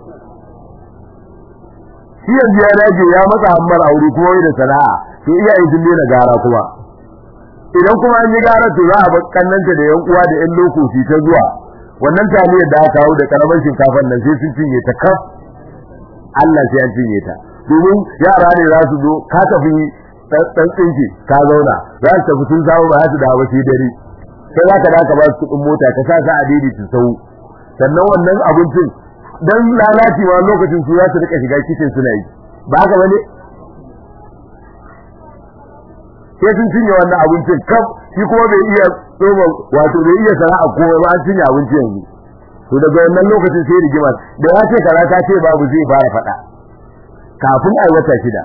shi yanzu ya dace ya matsa hammar aure kuma wai da sana'a to iyaye sun daina gara kuma idan kuma an yi gara to za a bar kannanta da yan uwa da yan lokaci ta zuwa wannan taliyar da aka kawo da karamar shinkafar nan sai sun cinye ta kaf Allah sai an cinye ta domin yara ne za su zo ka tafi dan tsinki ka zauna za su tafi sun samu ba su da ba sai dare sai za ka da ka ba su kuɗin mota ka sa sa a daidaita sau sannan wannan abincin dan lalaci ma lokacin su za su rika shiga kitchen suna yi ba haka bane sai sun cinye wannan abincin kaf shi kuma bai iya tsoma wato bai iya sana'a ko ba an cinye abinci yanzu to daga wannan lokacin sai rigima da ya ce kaza ta ce babu zai fara faɗa kafin a wata shida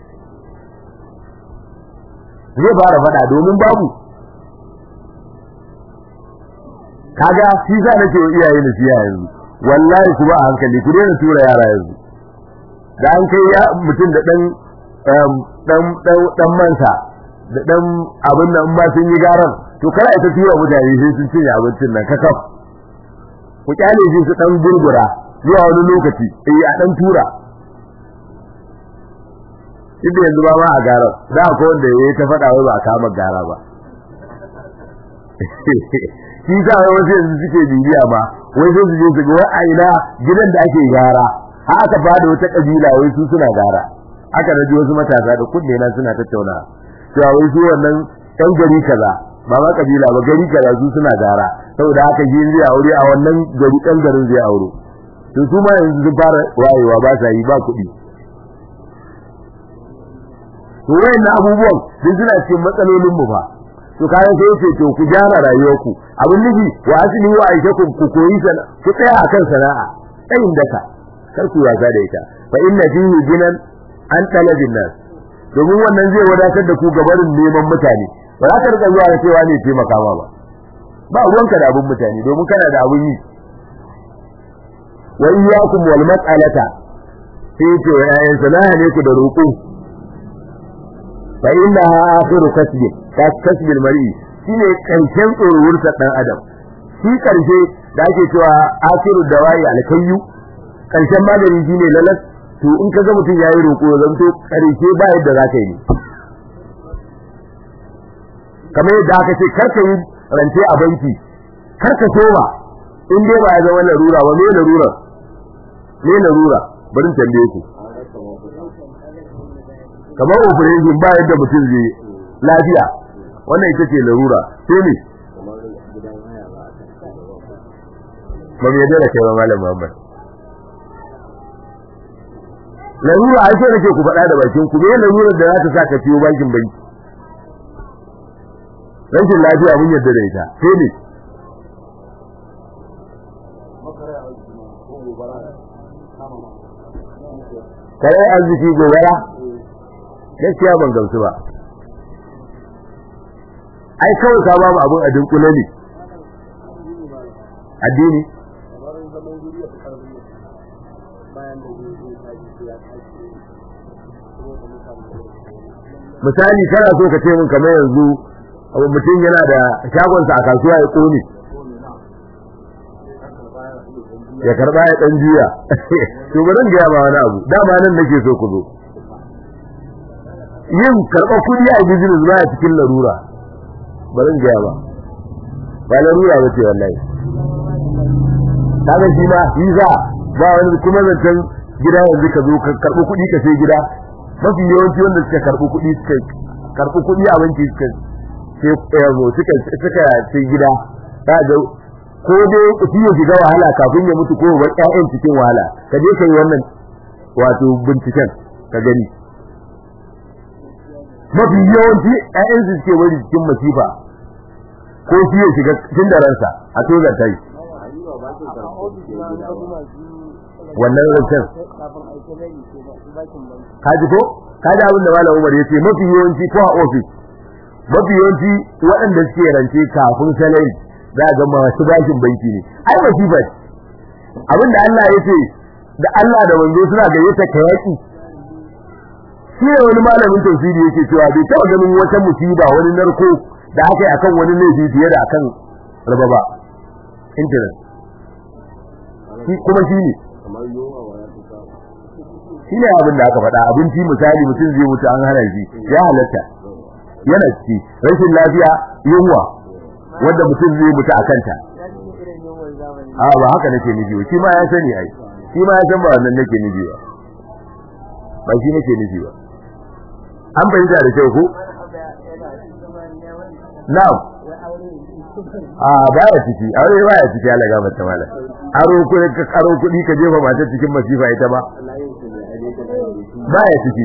zai fara faɗa domin babu kaga shi za nake wa iyaye da siya yanzu wallahi ku ba a hankali ku daina tura yara yanzu da an kai ya mutum da dan dan dan mansa da dan abin nan ba sun yi garan to kada ita tura mutane sai sun cinye abincin nan kakaf ku kyale shi su dan gurgura zuwa wani lokaci eh a dan tura inda yanzu ba ma a garan da ko wanda yayi ta fada wai ba a kama gara ba shi sa wasu yanzu suke bibiya ba wai sai su je su ga wai a ina gidan da ake gara haka fada wata kabila wai su suna gara aka naji wasu matasa da kunne na suna tattauna cewa wai su wannan ɗan gari kaza ba ma kabila ba gari kaza su suna gara saboda haka yin zai aure a wannan gari ɗan garin zai aure to su ma yanzu sun fara wayewa ba sa yi ba kuɗi to wayannan abubuwan duk suna cikin matsalolin mu fa to kayan sai yace to ku gyara rayuwarku abin nufi wa asli wa aishakum ku koyi sana ku tsaya akan sana'a tsayin daka kar ku wasa da ita fa inna fihi jinan an talabin nas domin wannan zai wadatar da ku gabarin neman mutane ba za ka rika zuwa da cewa ne taimaka ma ba ba ruwanka da abin mutane domin kana da abin yi wa iyyakum wal mas'alata sai ce yayin sana'a ne ku da roƙo fa innaha akhiru kasbi kasbil mar'i shine karshen tsoruwursa dan adam shi karshe da ake cewa akhiru dawai alkayyu karshen magani shine lalas to in kaga mutum yayi roko zan to karshe ba yadda zaka yi kamar yadda aka ce karka yi rance a banki karka soma in dai ba ya zama larura ba me larura me larura bari tambaye ku kamar operation ba yadda mutum zai lafiya wannan ita ce larura sai ne ba mu yadda da kai ba malam Muhammad larura ai sai nake ku faɗa da bakin ku me larurar da za ta sa ka ciwo bakin banki rashin lafiya mun yadda da ita sai ne kare arziki gobara gaskiya ban gamsu ba ai kawai ka babu abun adin kula ne addini misali kana so ka ce min kamar yanzu mutum yana da shagonsa a kasuwa ya kone ya karba ya dan juya to bari ga ba wani abu dama nan nake so ku zo yin karba kudi a business ba cikin larura bari ga ba ba larura ba ce wallahi kaga shi ma visa ba wani kuma zancen gida yanzu ka zo ka karɓi kuɗi ka sai gida mafi yawanci wanda suka karɓi kuɗi suka karɓi kuɗi a banki suka sai suka suka sai gida za ga ko dai shi ya shiga wahala kafin ya mutu ko ba ƴaƴan cikin wahala ka je kai wannan wato binciken ka gani mafi yawanci ƴaƴan su suke bari cikin masifa ko shi ya shiga cikin da ransa a tozar tai wannan rancen ka ji ko ka ji abin da malam Umar ya ce mafi yawanci ko a ofis mafi yawanci waɗanda suke rance kafin salari za ga masu bashin banki ne ai masifa ce abinda Allah ya ce da Allah da wanzo suna gayyata ka yaki shi ne wani malamin tafsiri yake cewa bai taɓa ganin wata musiba wani narko da aka yi akan wani laifi fiye da akan raba ba internet shi kuma shi ne shi ne abin da aka faɗa abinci misali mutum zai mutu an hana shi ya halatta yana ciki rashin lafiya yunwa wanda mutum zai mutu a kanta a ba haka nake nufi ba shi ma ya sani ai shi ma ya san ba wannan nake nufi ba ba shi nake nufi ba an fahimta da kyau ko na'am a baya ciki aure baya ciki Allah ga mata mala aro ko ka karo kudi ka jefa mata cikin masifa ita ba baya ciki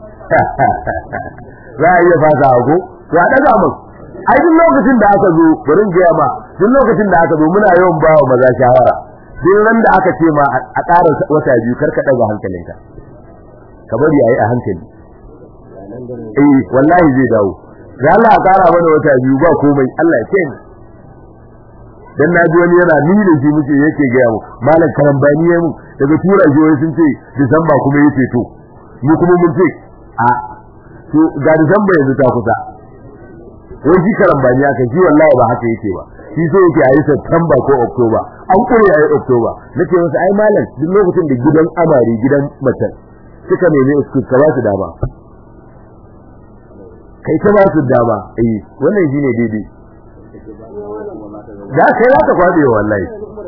za a iya fasa ko to a daga mun ai duk lokacin da aka zo bari ga ma duk lokacin da aka zo muna yawan ba wa maza shawara duk ran da aka ce ma a ƙara wata biyu karka daga hankalinka ka bari ayi a hankali eh wallahi zai dawo da Allah ƙara mana wata biyu ba komai Allah ya kai dan naji wani yana ni da shi muke yake ga mu malam karambani yayin daga tura jiyoyi sun ce Disamba kuma yace to mu kuma mun ce a to ga Disamba yanzu ta kusa wai shi karambani aka shi wallahi ba haka yake ba shi so yake ayi September ko October an kure ayi October nake masa ai malam duk lokacin da gidan amari gidan mace suka nemi excuse ka ba su dama kai ta ba su dama eh wannan shine daidai da kai za ka kwabe wallahi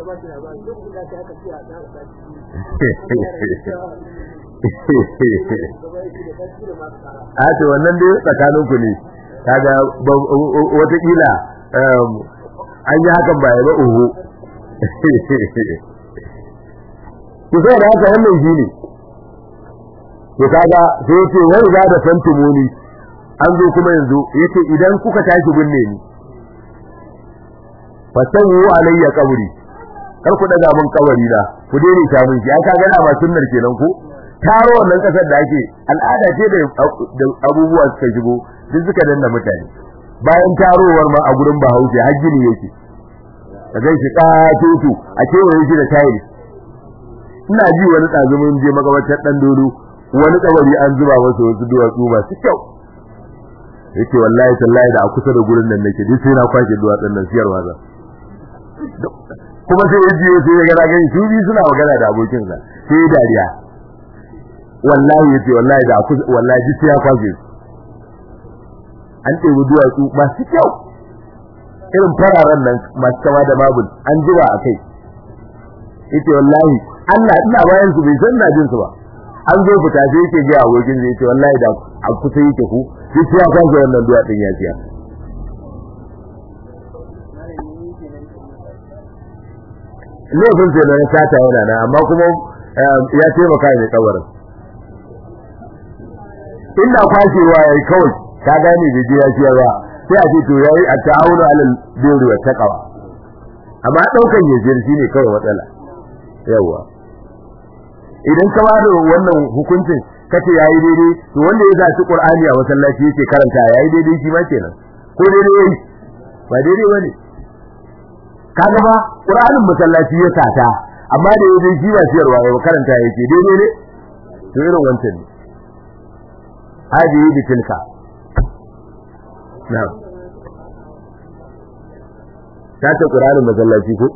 a ce wannan dai tsakanin ku ne kaga watakila an yi hakan ba ya ba uhu ku sai da haka wannan shi ne to kaga sai yace wai za da fantumuni an zo kuma yanzu yace idan kuka tashi binne ni fasawu alayya qabri kar ku daga mun kabari da ku dai ta mun shi an kaga na ba sunnar kenan ko taro wannan kasar da ake al'ada ce da abubuwa suka shigo duk suka danna mutane bayan tarowar ma a gurin Bahaushe har gini yake da zai shi katutu a kewaye shi da tayi ina ji wani tsazumin je magabatar dan dodo wani kabari an zuba masa wasu duwatsu masu kyau yake wallahi tallahi da a kusa da gurin nan nake duk sai na kwashe duwatsun nan siyarwa za kuma sai yaji sai ya ga gani su bi suna magana da abokin sa sai ya dariya wallahi yace wallahi da kusa wallahi duk sai ya kwashe an ɗebi duwatsu masu kyau irin fararen nan masu kama da mabul an jira a kai yace wallahi Allah ina bayan su bai san na jin su ba an zo fita sai yake ga abokin zai ce wallahi da a kusa yake ku duk ya kwashe wannan duwatsun ya siya laifin sai na sata yana nan amma kuma ya taimaka ne kawarin inda kwashewa yayi kawai ka gane da je ya ciya ba sai a ce to yayi a ta'awunu alal birri wa taqwa amma daukan yajir shine kawai matsala yawa idan ka bada wannan hukuncin kace yayi daidai to wanda ya zaci qur'ani a masallaci yake karanta yayi daidai shi ma kenan ko daidai yayi ba daidai bane kaga ba qur'anin masallaci ya sata amma da yayi shi ba siyarwa ya karanta yake daidai ne to irin wancan ne hadi bi tilka na'am ta ce qur'anin masallaci ko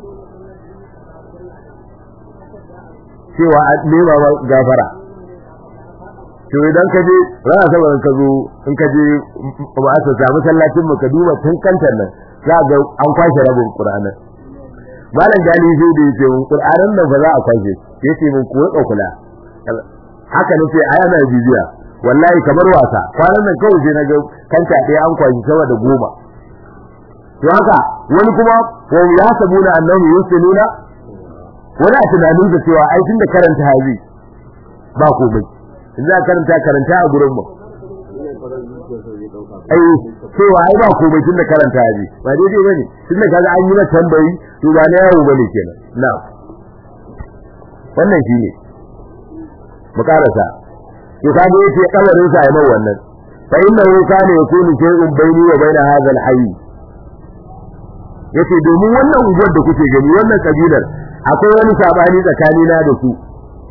cewa a nema ba gafara to idan ka je rana saboda ka zo in ka je ba a samu sallacin mu ka duba tun kantar nan za ga an kwashe rabin qur'anin malam gali zai da yace mun qur'anin nan ba za a kwashe yace mun ko kula haka nace aya na bibiya wallahi kamar wasa kwanan nan kawai sai naga kanta ɗaya an kwashi sama da goma to haka wani kuma wa ya sabuna annahu yusiluna wani a tunanin da cewa ai tunda karanta hazi ba komai in za karanta karanta a gurin mu ai cewa ai ba komai tunda karanta hazi ba daidai bane tunda kaga an yi na tambayi to ba na yawo bane kenan na wannan shine mu karasa to kaga yace kabarin sa ai mai wannan fa innahu kana yakunu shay'un bayni wa bayna hadha al-hayy yace domin wannan unguwar da kuke gani wannan kabilar akwai wani sabani tsakani na da su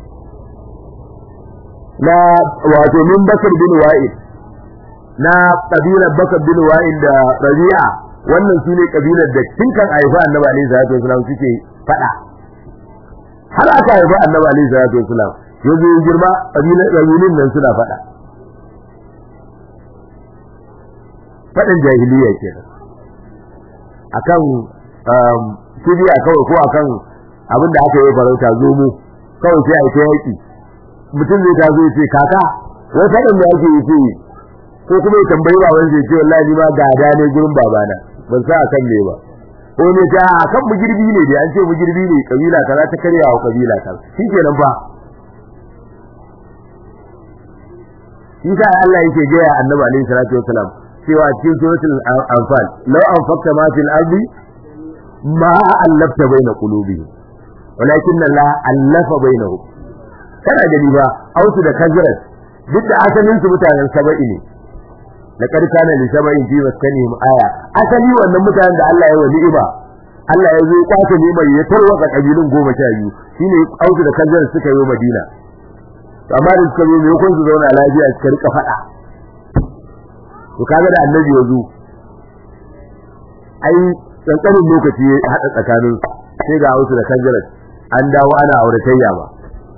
na wato min bakar bin wa'id na kabilar bakar bin wa'id da rabi'a wannan sune kabilar da tun kan haifa annabi alaihi salatu wasallam suke fada har aka haifa annabi alaihi salatu wasallam yanzu girma kabilar kabilun nan suna fada fadan jahiliya kenan akan kibiya kawai ko akan abin da aka yi farauta zomo kawai sai a yi ta yaki mutum zai tazo ya ce kaka wai faɗin da ake yi ce ko kuma ya tambayi baban zai ce wallahi ni ma gada ne gurin babana ban sa akan me ba ko ne ta akan mugirbi ne dai an ce mugirbi ne kabila kaza ta karya wa kabila kaza shikenan fa shi sa Allah yake gaya annabi alaihi salatu wasalam cewa cikin suratul anfal law anfaqta ma fil ardi ma allafta baina qulubihim walakin Allah allafa bainahum kana gani ba autu da kazrat duk da asalin su mutanen saba'i ne laqad kana li saba'in fi maskanihim aya asali wannan mutanen da Allah ya wa ni'ima Allah ya zo kwace ni'ima ya tarwaka kabilun goma sha biyu shine autu da kazrat suka yi Madina amma da suka zo ne kun su zauna lafiya suka rika fada to kaga da annabi ya zo ai tsantsanin lokaci ya hada tsakanin sai ga autu da kazrat an dawo ana auratayya ba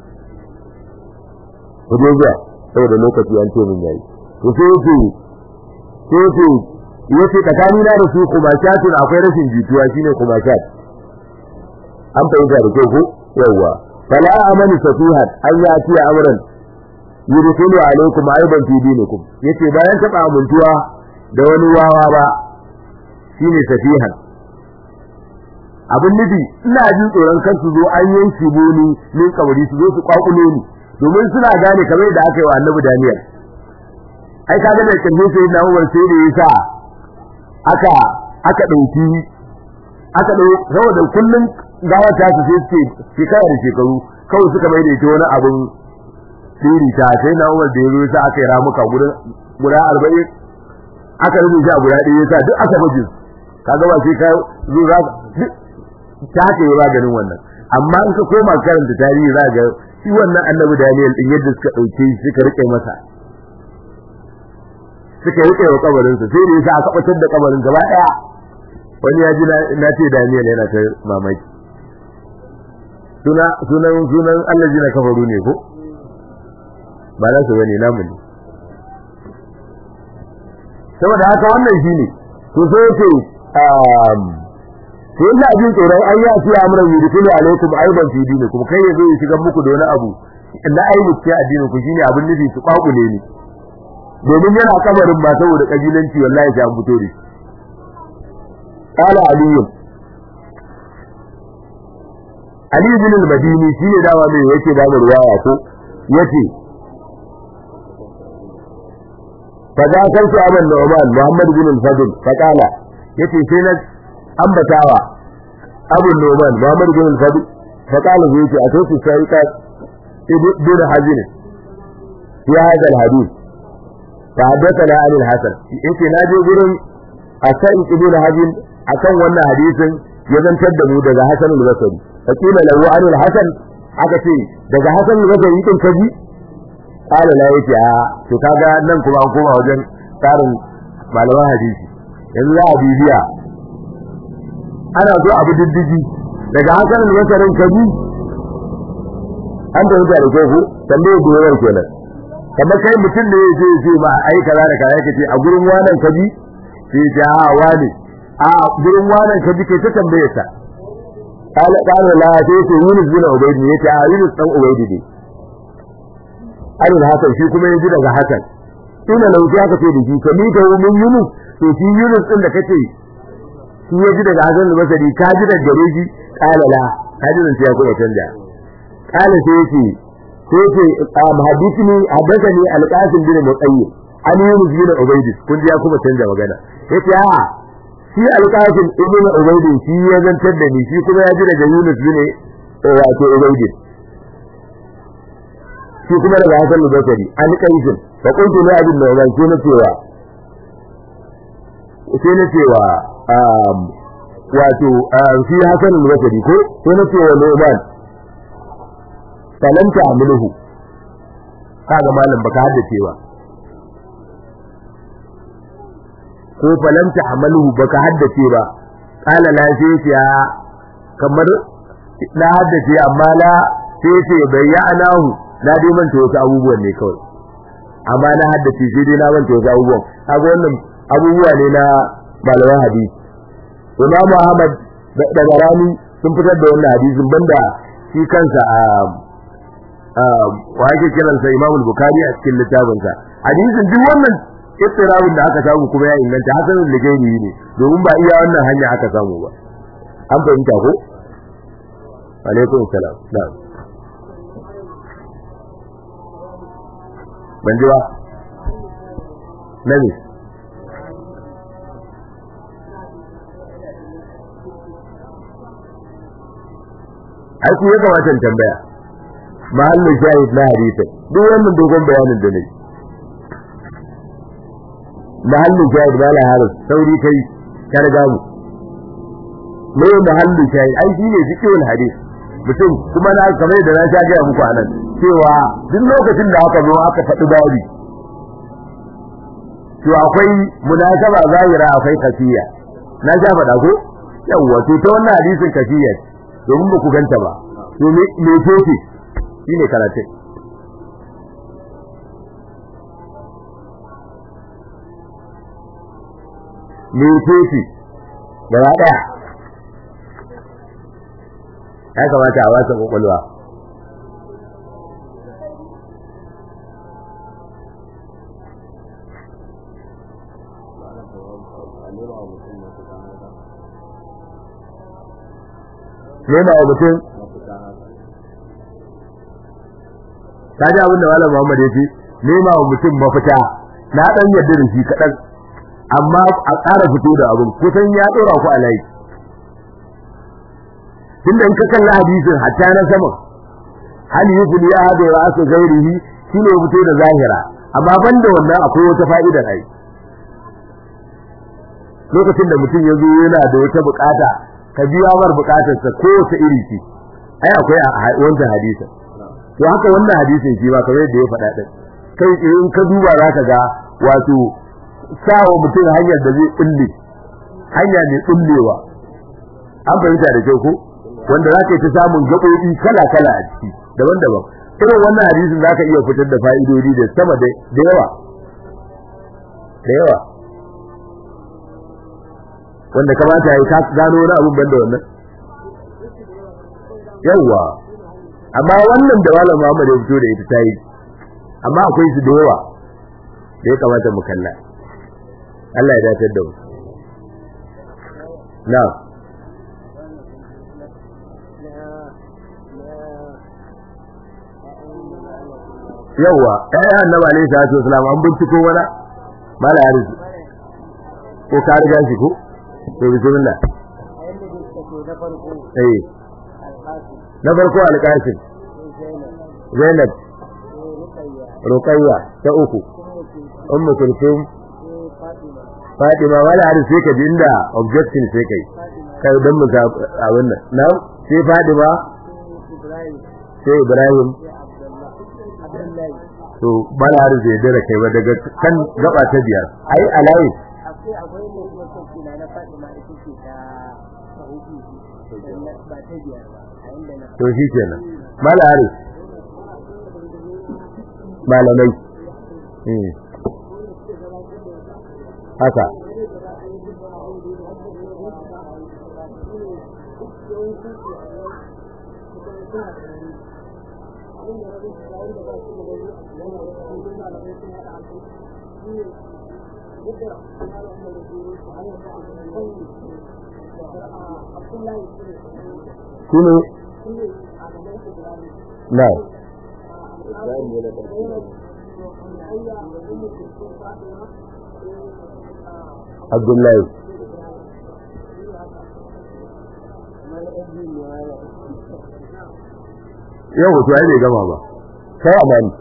ku je zuwa saboda lokaci an ce min yayi to sai yace sai yace yace tsakani na da su kuma shatun akwai rashin jituwa shine kuma shat an fahimta da kyau ko yawa fala amani safihat an ya ci amran yudkhulu alaikum aiban fi dinikum yace bayan taba amuntuwa da wani wawa ba shine safihan abin nufi ina jin tsoron kan su zo an yanke boni min kabari su zo su kwakulo ni domin suna gane kamar da aka yi wa annabi Daniel ai kaga da kalle sai na Umar sai da yasa aka aka dauki aka dau saboda kullun gawa ta su sai suke shekara da shekaru kawai suka mai da ita wani abun siri ta sai na Umar da yazo sai aka yi ramuka guda guda 40 aka rubuta guda ɗaya yasa duk aka baje kaga ba sai ka zo za ta ke yi maganin wannan amma in ka koma karanta tarihi za ga shi wannan annabi Daniel din yadda suka dauke shi suka rike masa suka rike wa kabarin sa sai ne yasa aka batar da kabarin gaba daya wani ya ji na ce Daniel yana ta mamaki suna sunan sunan Allah jina kafaru ne ko ba na su bane namu ne saboda haka wannan shine to sai yake um to ina jin tsoron an ya ce amran yudkhulu alaikum aiban fi dinikum kai yazo ya shiga muku da wani abu na aibu ce addinin ku shine abin nufi su kwakule ne domin yana kabarin ba saboda kabilanci wallahi ta fito da qala ali ali bin al-madini shi ne dawa mai yake ba ruwaya ko yace فذا كنت أبا النعمان محمد بن الفضل فقال يتي سينك ambatawa abu noman Muhammad bin al-Fadl fa qala zai ce atoti sai ibn hazin ya hada al-hadith fa hadathana an al-hasan yace na je gurin akan ibn hazin akan wannan hadisin ya zantar da mu daga hasan al-basri fa kila lahu an al-hasan aka ce daga hasan al-basri din kaji qala la yace a to kaga nan kuma an koma wajen tsarin malaman hadisi yanzu za a bibiya ana zo abu diddigi daga hakan masarin kaji an da wuta da kofu tambaye da yawan kenan kamar kai mutum ne ya je ce ma ai kaza da kaza kace a gurin wannan kaji sai ya a wani a gurin wannan kaji kai ta tambaye sa قال قال لا تيتي يونس بن عبيد ne yace a Yunus dan Ubayd ne Alil Hasan shi kuma yaji daga Hasan ina lauki aka ce da shi ka mi ka min Yunus to shi Yunus din da kace shi yaji daga Hasan al-Basri ka ji daga gare shi qala la ka ji dan ya kuma canja qala sai yace sai yace hadithni hadathani al-Qasim bin Muqayyim an Yunus bin Ubayd kun ji ya kuma canja magana yace a shi alƙafin ibn ubaydin shi ya zantar da ni shi kuma ya ji daga yunus bin wato ubaydin shi kuma daga hasan al-basri an kaisin fa kuntu la abin da sai na cewa sai na cewa wato shi hasan al-basri ko sai na cewa nu'man falanta amluhu kaga malam baka haddace ba ko falanta amaluhu baka haddace ba kala la sai ya kamar na haddace amma la sai ce bayyanahu na dai manta wasu abubuwan ne kawai amma na haddace sai dai na manta wasu abubuwan kaga wannan abubuwa ne na malaman hadisi Imam Ahmad da Garani sun fitar da wannan hadisin banda shi kansa a wa yake kiransa Imam Bukhari a cikin littafinsa hadisin duk wannan ittirawin da aka samu kuma ya inganta hasanul ligaini ne domin ba iya wannan hanya aka samu ba an fahimta ko alaikum salam na'am ban ji ba nabi ai ku ya kamata tambaya mahallin shahid na hadisi duk wannan dogon bayanin da ne mahallin shahid ba la haris sauri kai ka riga mu me mahallin shahid ai shi ne fiqhul hadith mutum kuma na kamar da na sha ga muku anan cewa duk lokacin da aka zo aka faɗi babi to akwai munasaba zahira akwai kafiya na sha faɗa ko yawwa to ta wannan hadisin kafiya domin ba ku ganta ba to me me ce shine karatun mecece gaba daya ya kamata a wasa kwakwalwa nema wa mutum ta ji abin da malam Muhammad ya ce nema wa mutum mafita na dan yadda da shi kaɗan amma a ƙara fito da abin kusan ya ɗora ku a layi tunda in ka kalla hadisin hatta na sama hal yufli ya hadu ra'su ghairihi shine fito da zahira amma banda wannan akwai wata fa'ida ai lokacin da mutum ya zo yana da wata bukata ka biya mar bukatarsa ko wata iri ce ai akwai a wannan hadisin to haka wannan hadisin shi ba kamar yadda ya faɗa din kai in ka duba zaka ga wato sawa mutum hanyar da zai kulle hanya mai kullewa an fahimta da kyau ko wanda zaka yi ta samun gaɓoɓi kala kala a ciki daban-daban irin wannan hadisin zaka iya fitar da fa'idodi da sama da yawa da yawa wanda kamata ya ka gano wani abun banda wannan yawa amma wannan da malam Muhammad ya fito da ita tayi amma akwai su da yawa da ya kamata mu kalla Allah ya dace da mu na yawa eh annabi alaihi salatu wasalam an binciko wala mala harisi ko ka riga shi ko to bismillah eh na farko alƙasim zainab ruqayya ta uku ummu kulthum fatima wala har sai ka jinda objection sai kai kai dan mu ga abin nan na sai fatima sai ibrahim to bala har zai dare kai ba daga kan gaba ta biyar ai alayi akwai akwai ne kuma sauki na fatima ita ce ta ba ta biyar ba to shi kenan mala hari malamai haka shine na Abdullahi yau wato ai bai gama ba kai a bani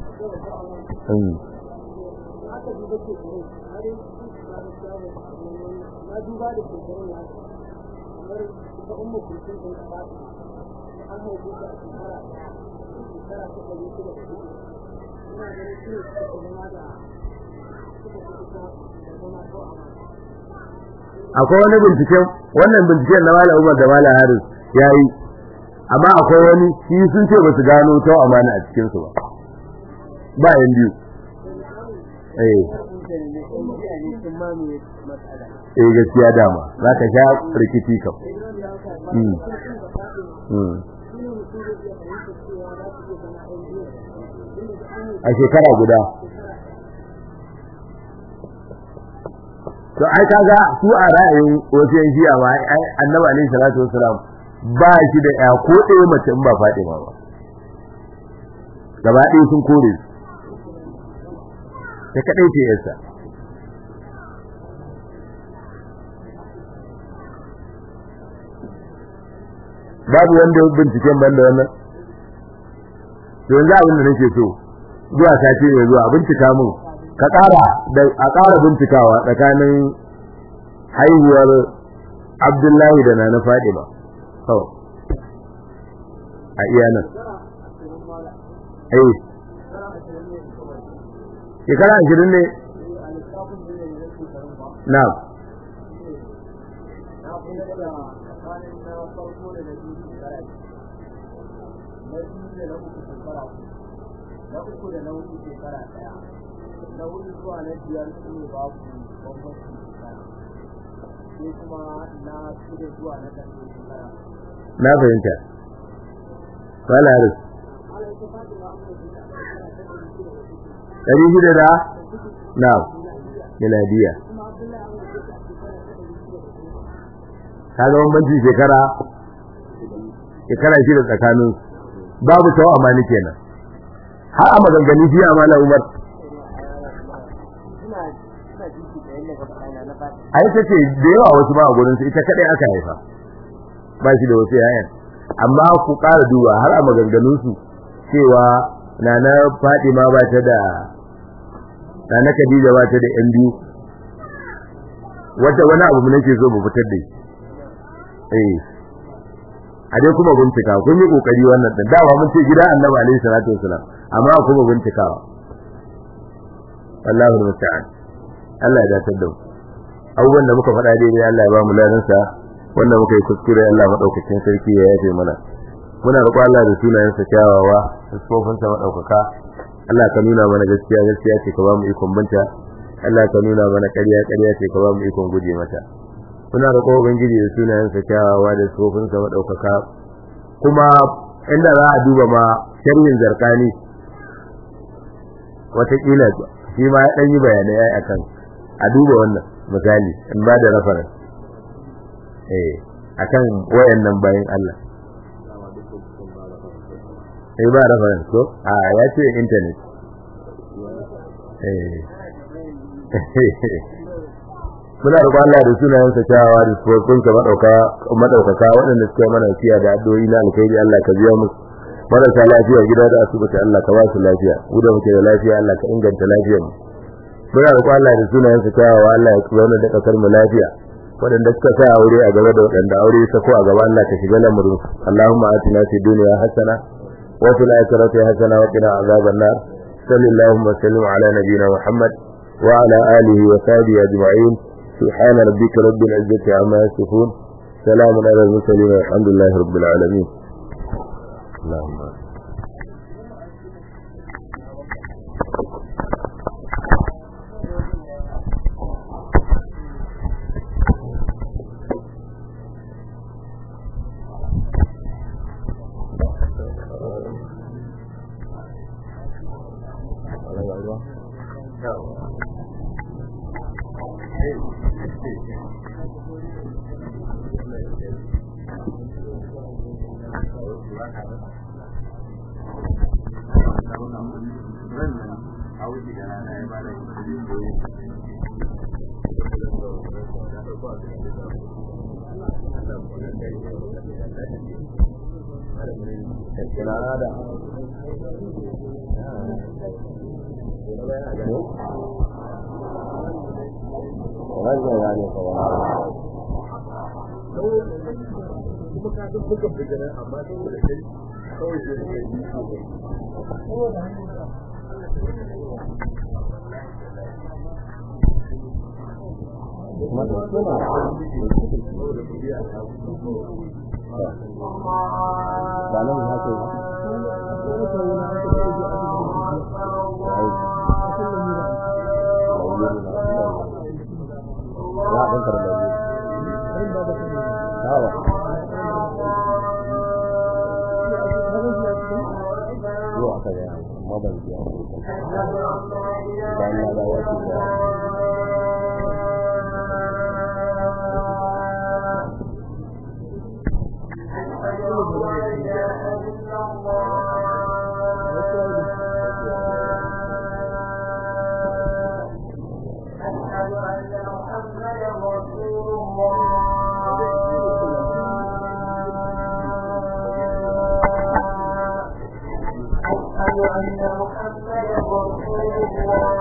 akwai wani binciken wannan binciken na Malam Umar da Malam Haris yayi amma akwai wani shi sun ce basu gano ta amana a cikin su ba ba yan biyu eh eh gaskiya dama zaka sha rikici kam mm mm a shekara guda to ai kaga su a ra'ayin wasu yan shi'a ma ai annabi alaihi salatu wassalam ba shi da ya ko ɗaya mace in ba Fatima ba gaba ɗaya sun kore ta kadai ce yarsa babu wanda binciken banda wannan to yanzu abin da nake so zuwa sati mai zuwa bincika mun ka ƙara da a ƙara bincikawa tsakanin haihuwar Abdullahi da Nana Fadima kawai a iya nan eh shekara ashirin ne na na uku da na hudu shekara daya na hudu zuwa na biyar su ne babu bambanci shekara sai kuma na shida zuwa na ƙarshe shekara na fahimta wala haris ɗari shida da na miladiya kaga bambanci shekara shekara shida tsakanin babu tawa amani kenan har a maganganu fiye a mala umar a yi ta ce da yawa wasu ba a gurinsu ita kadai aka haifa ba shi da wasu yayan amma ku ƙara duba har a maganganunsu cewa na na fadima ba ta da na na khadija ba ta da yan biyu wata wani abu nake so mu fitar da shi eh a dai kuma bincika kun yi kokari wannan din dama mun ce gida annabi alaihi salatu wasalam amma kuma bincikawa Allahu musta'an Allah ya dace da mu abubuwan da muka faɗa daidai Allah ya ba mu ladan sa wanda muka yi kuskure Allah madaukakin sarki ya yafe mana muna roƙo Allah da sunayen sa kyawawa da sofin sa madaukaka Allah ka nuna mana gaskiya gaskiya ce ka ba mu ikon binta Allah ka nuna mana ƙarya ƙarya ce ka ba mu ikon guje mata muna roƙo ubangiji da sunayensa kyawawa da tsofinsa maɗaukaka kuma inda za a duba ma sharhin zarkani watakila shi ma ya ɗan yi bayanai ya akan a duba wannan misali in ba da rafaran eh akan wayannan bayan Allah sai ba rafaran ko a ya ce internet eh muna roƙon Allah da sunayensa kyawawa da sufofinsa madauka madaukaka waɗanda suka mana fiya da addu'o'i na alkhairi Allah ka biya musu marasa lafiya gida da asibiti Allah ka ba su lafiya mu da muke da lafiya Allah ka inganta lafiyar mu muna roƙon Allah da sunayensa kyawawa Allah ya zauna da kasar mu lafiya waɗanda suka sa aure a gaba da waɗanda aure ya sako a gaba Allah ka shiga lamarin Allahumma atina fid dunya hasana wa fil akhirati hasana wa qina azaban nar sallallahu wa sallim ala nabiyyina Muhammad wa ala alihi wa sahbihi ajma'in سبحان ربك رب العزة عما يصفون سلام على المرسلين والحمد لله رب العالمين اللهم wannan ya ne kawai kuma ka san buga bigana amma saboda kai kawai sai ka yi saboda biya ta ba nan ya ce ya ɗan karɓar Tawa. Zuwa aka gaya amma ban ji a Bayan na dawo ake gaya. أشهد أن محمدا رسول الله أشهد أن محمدا رسول الله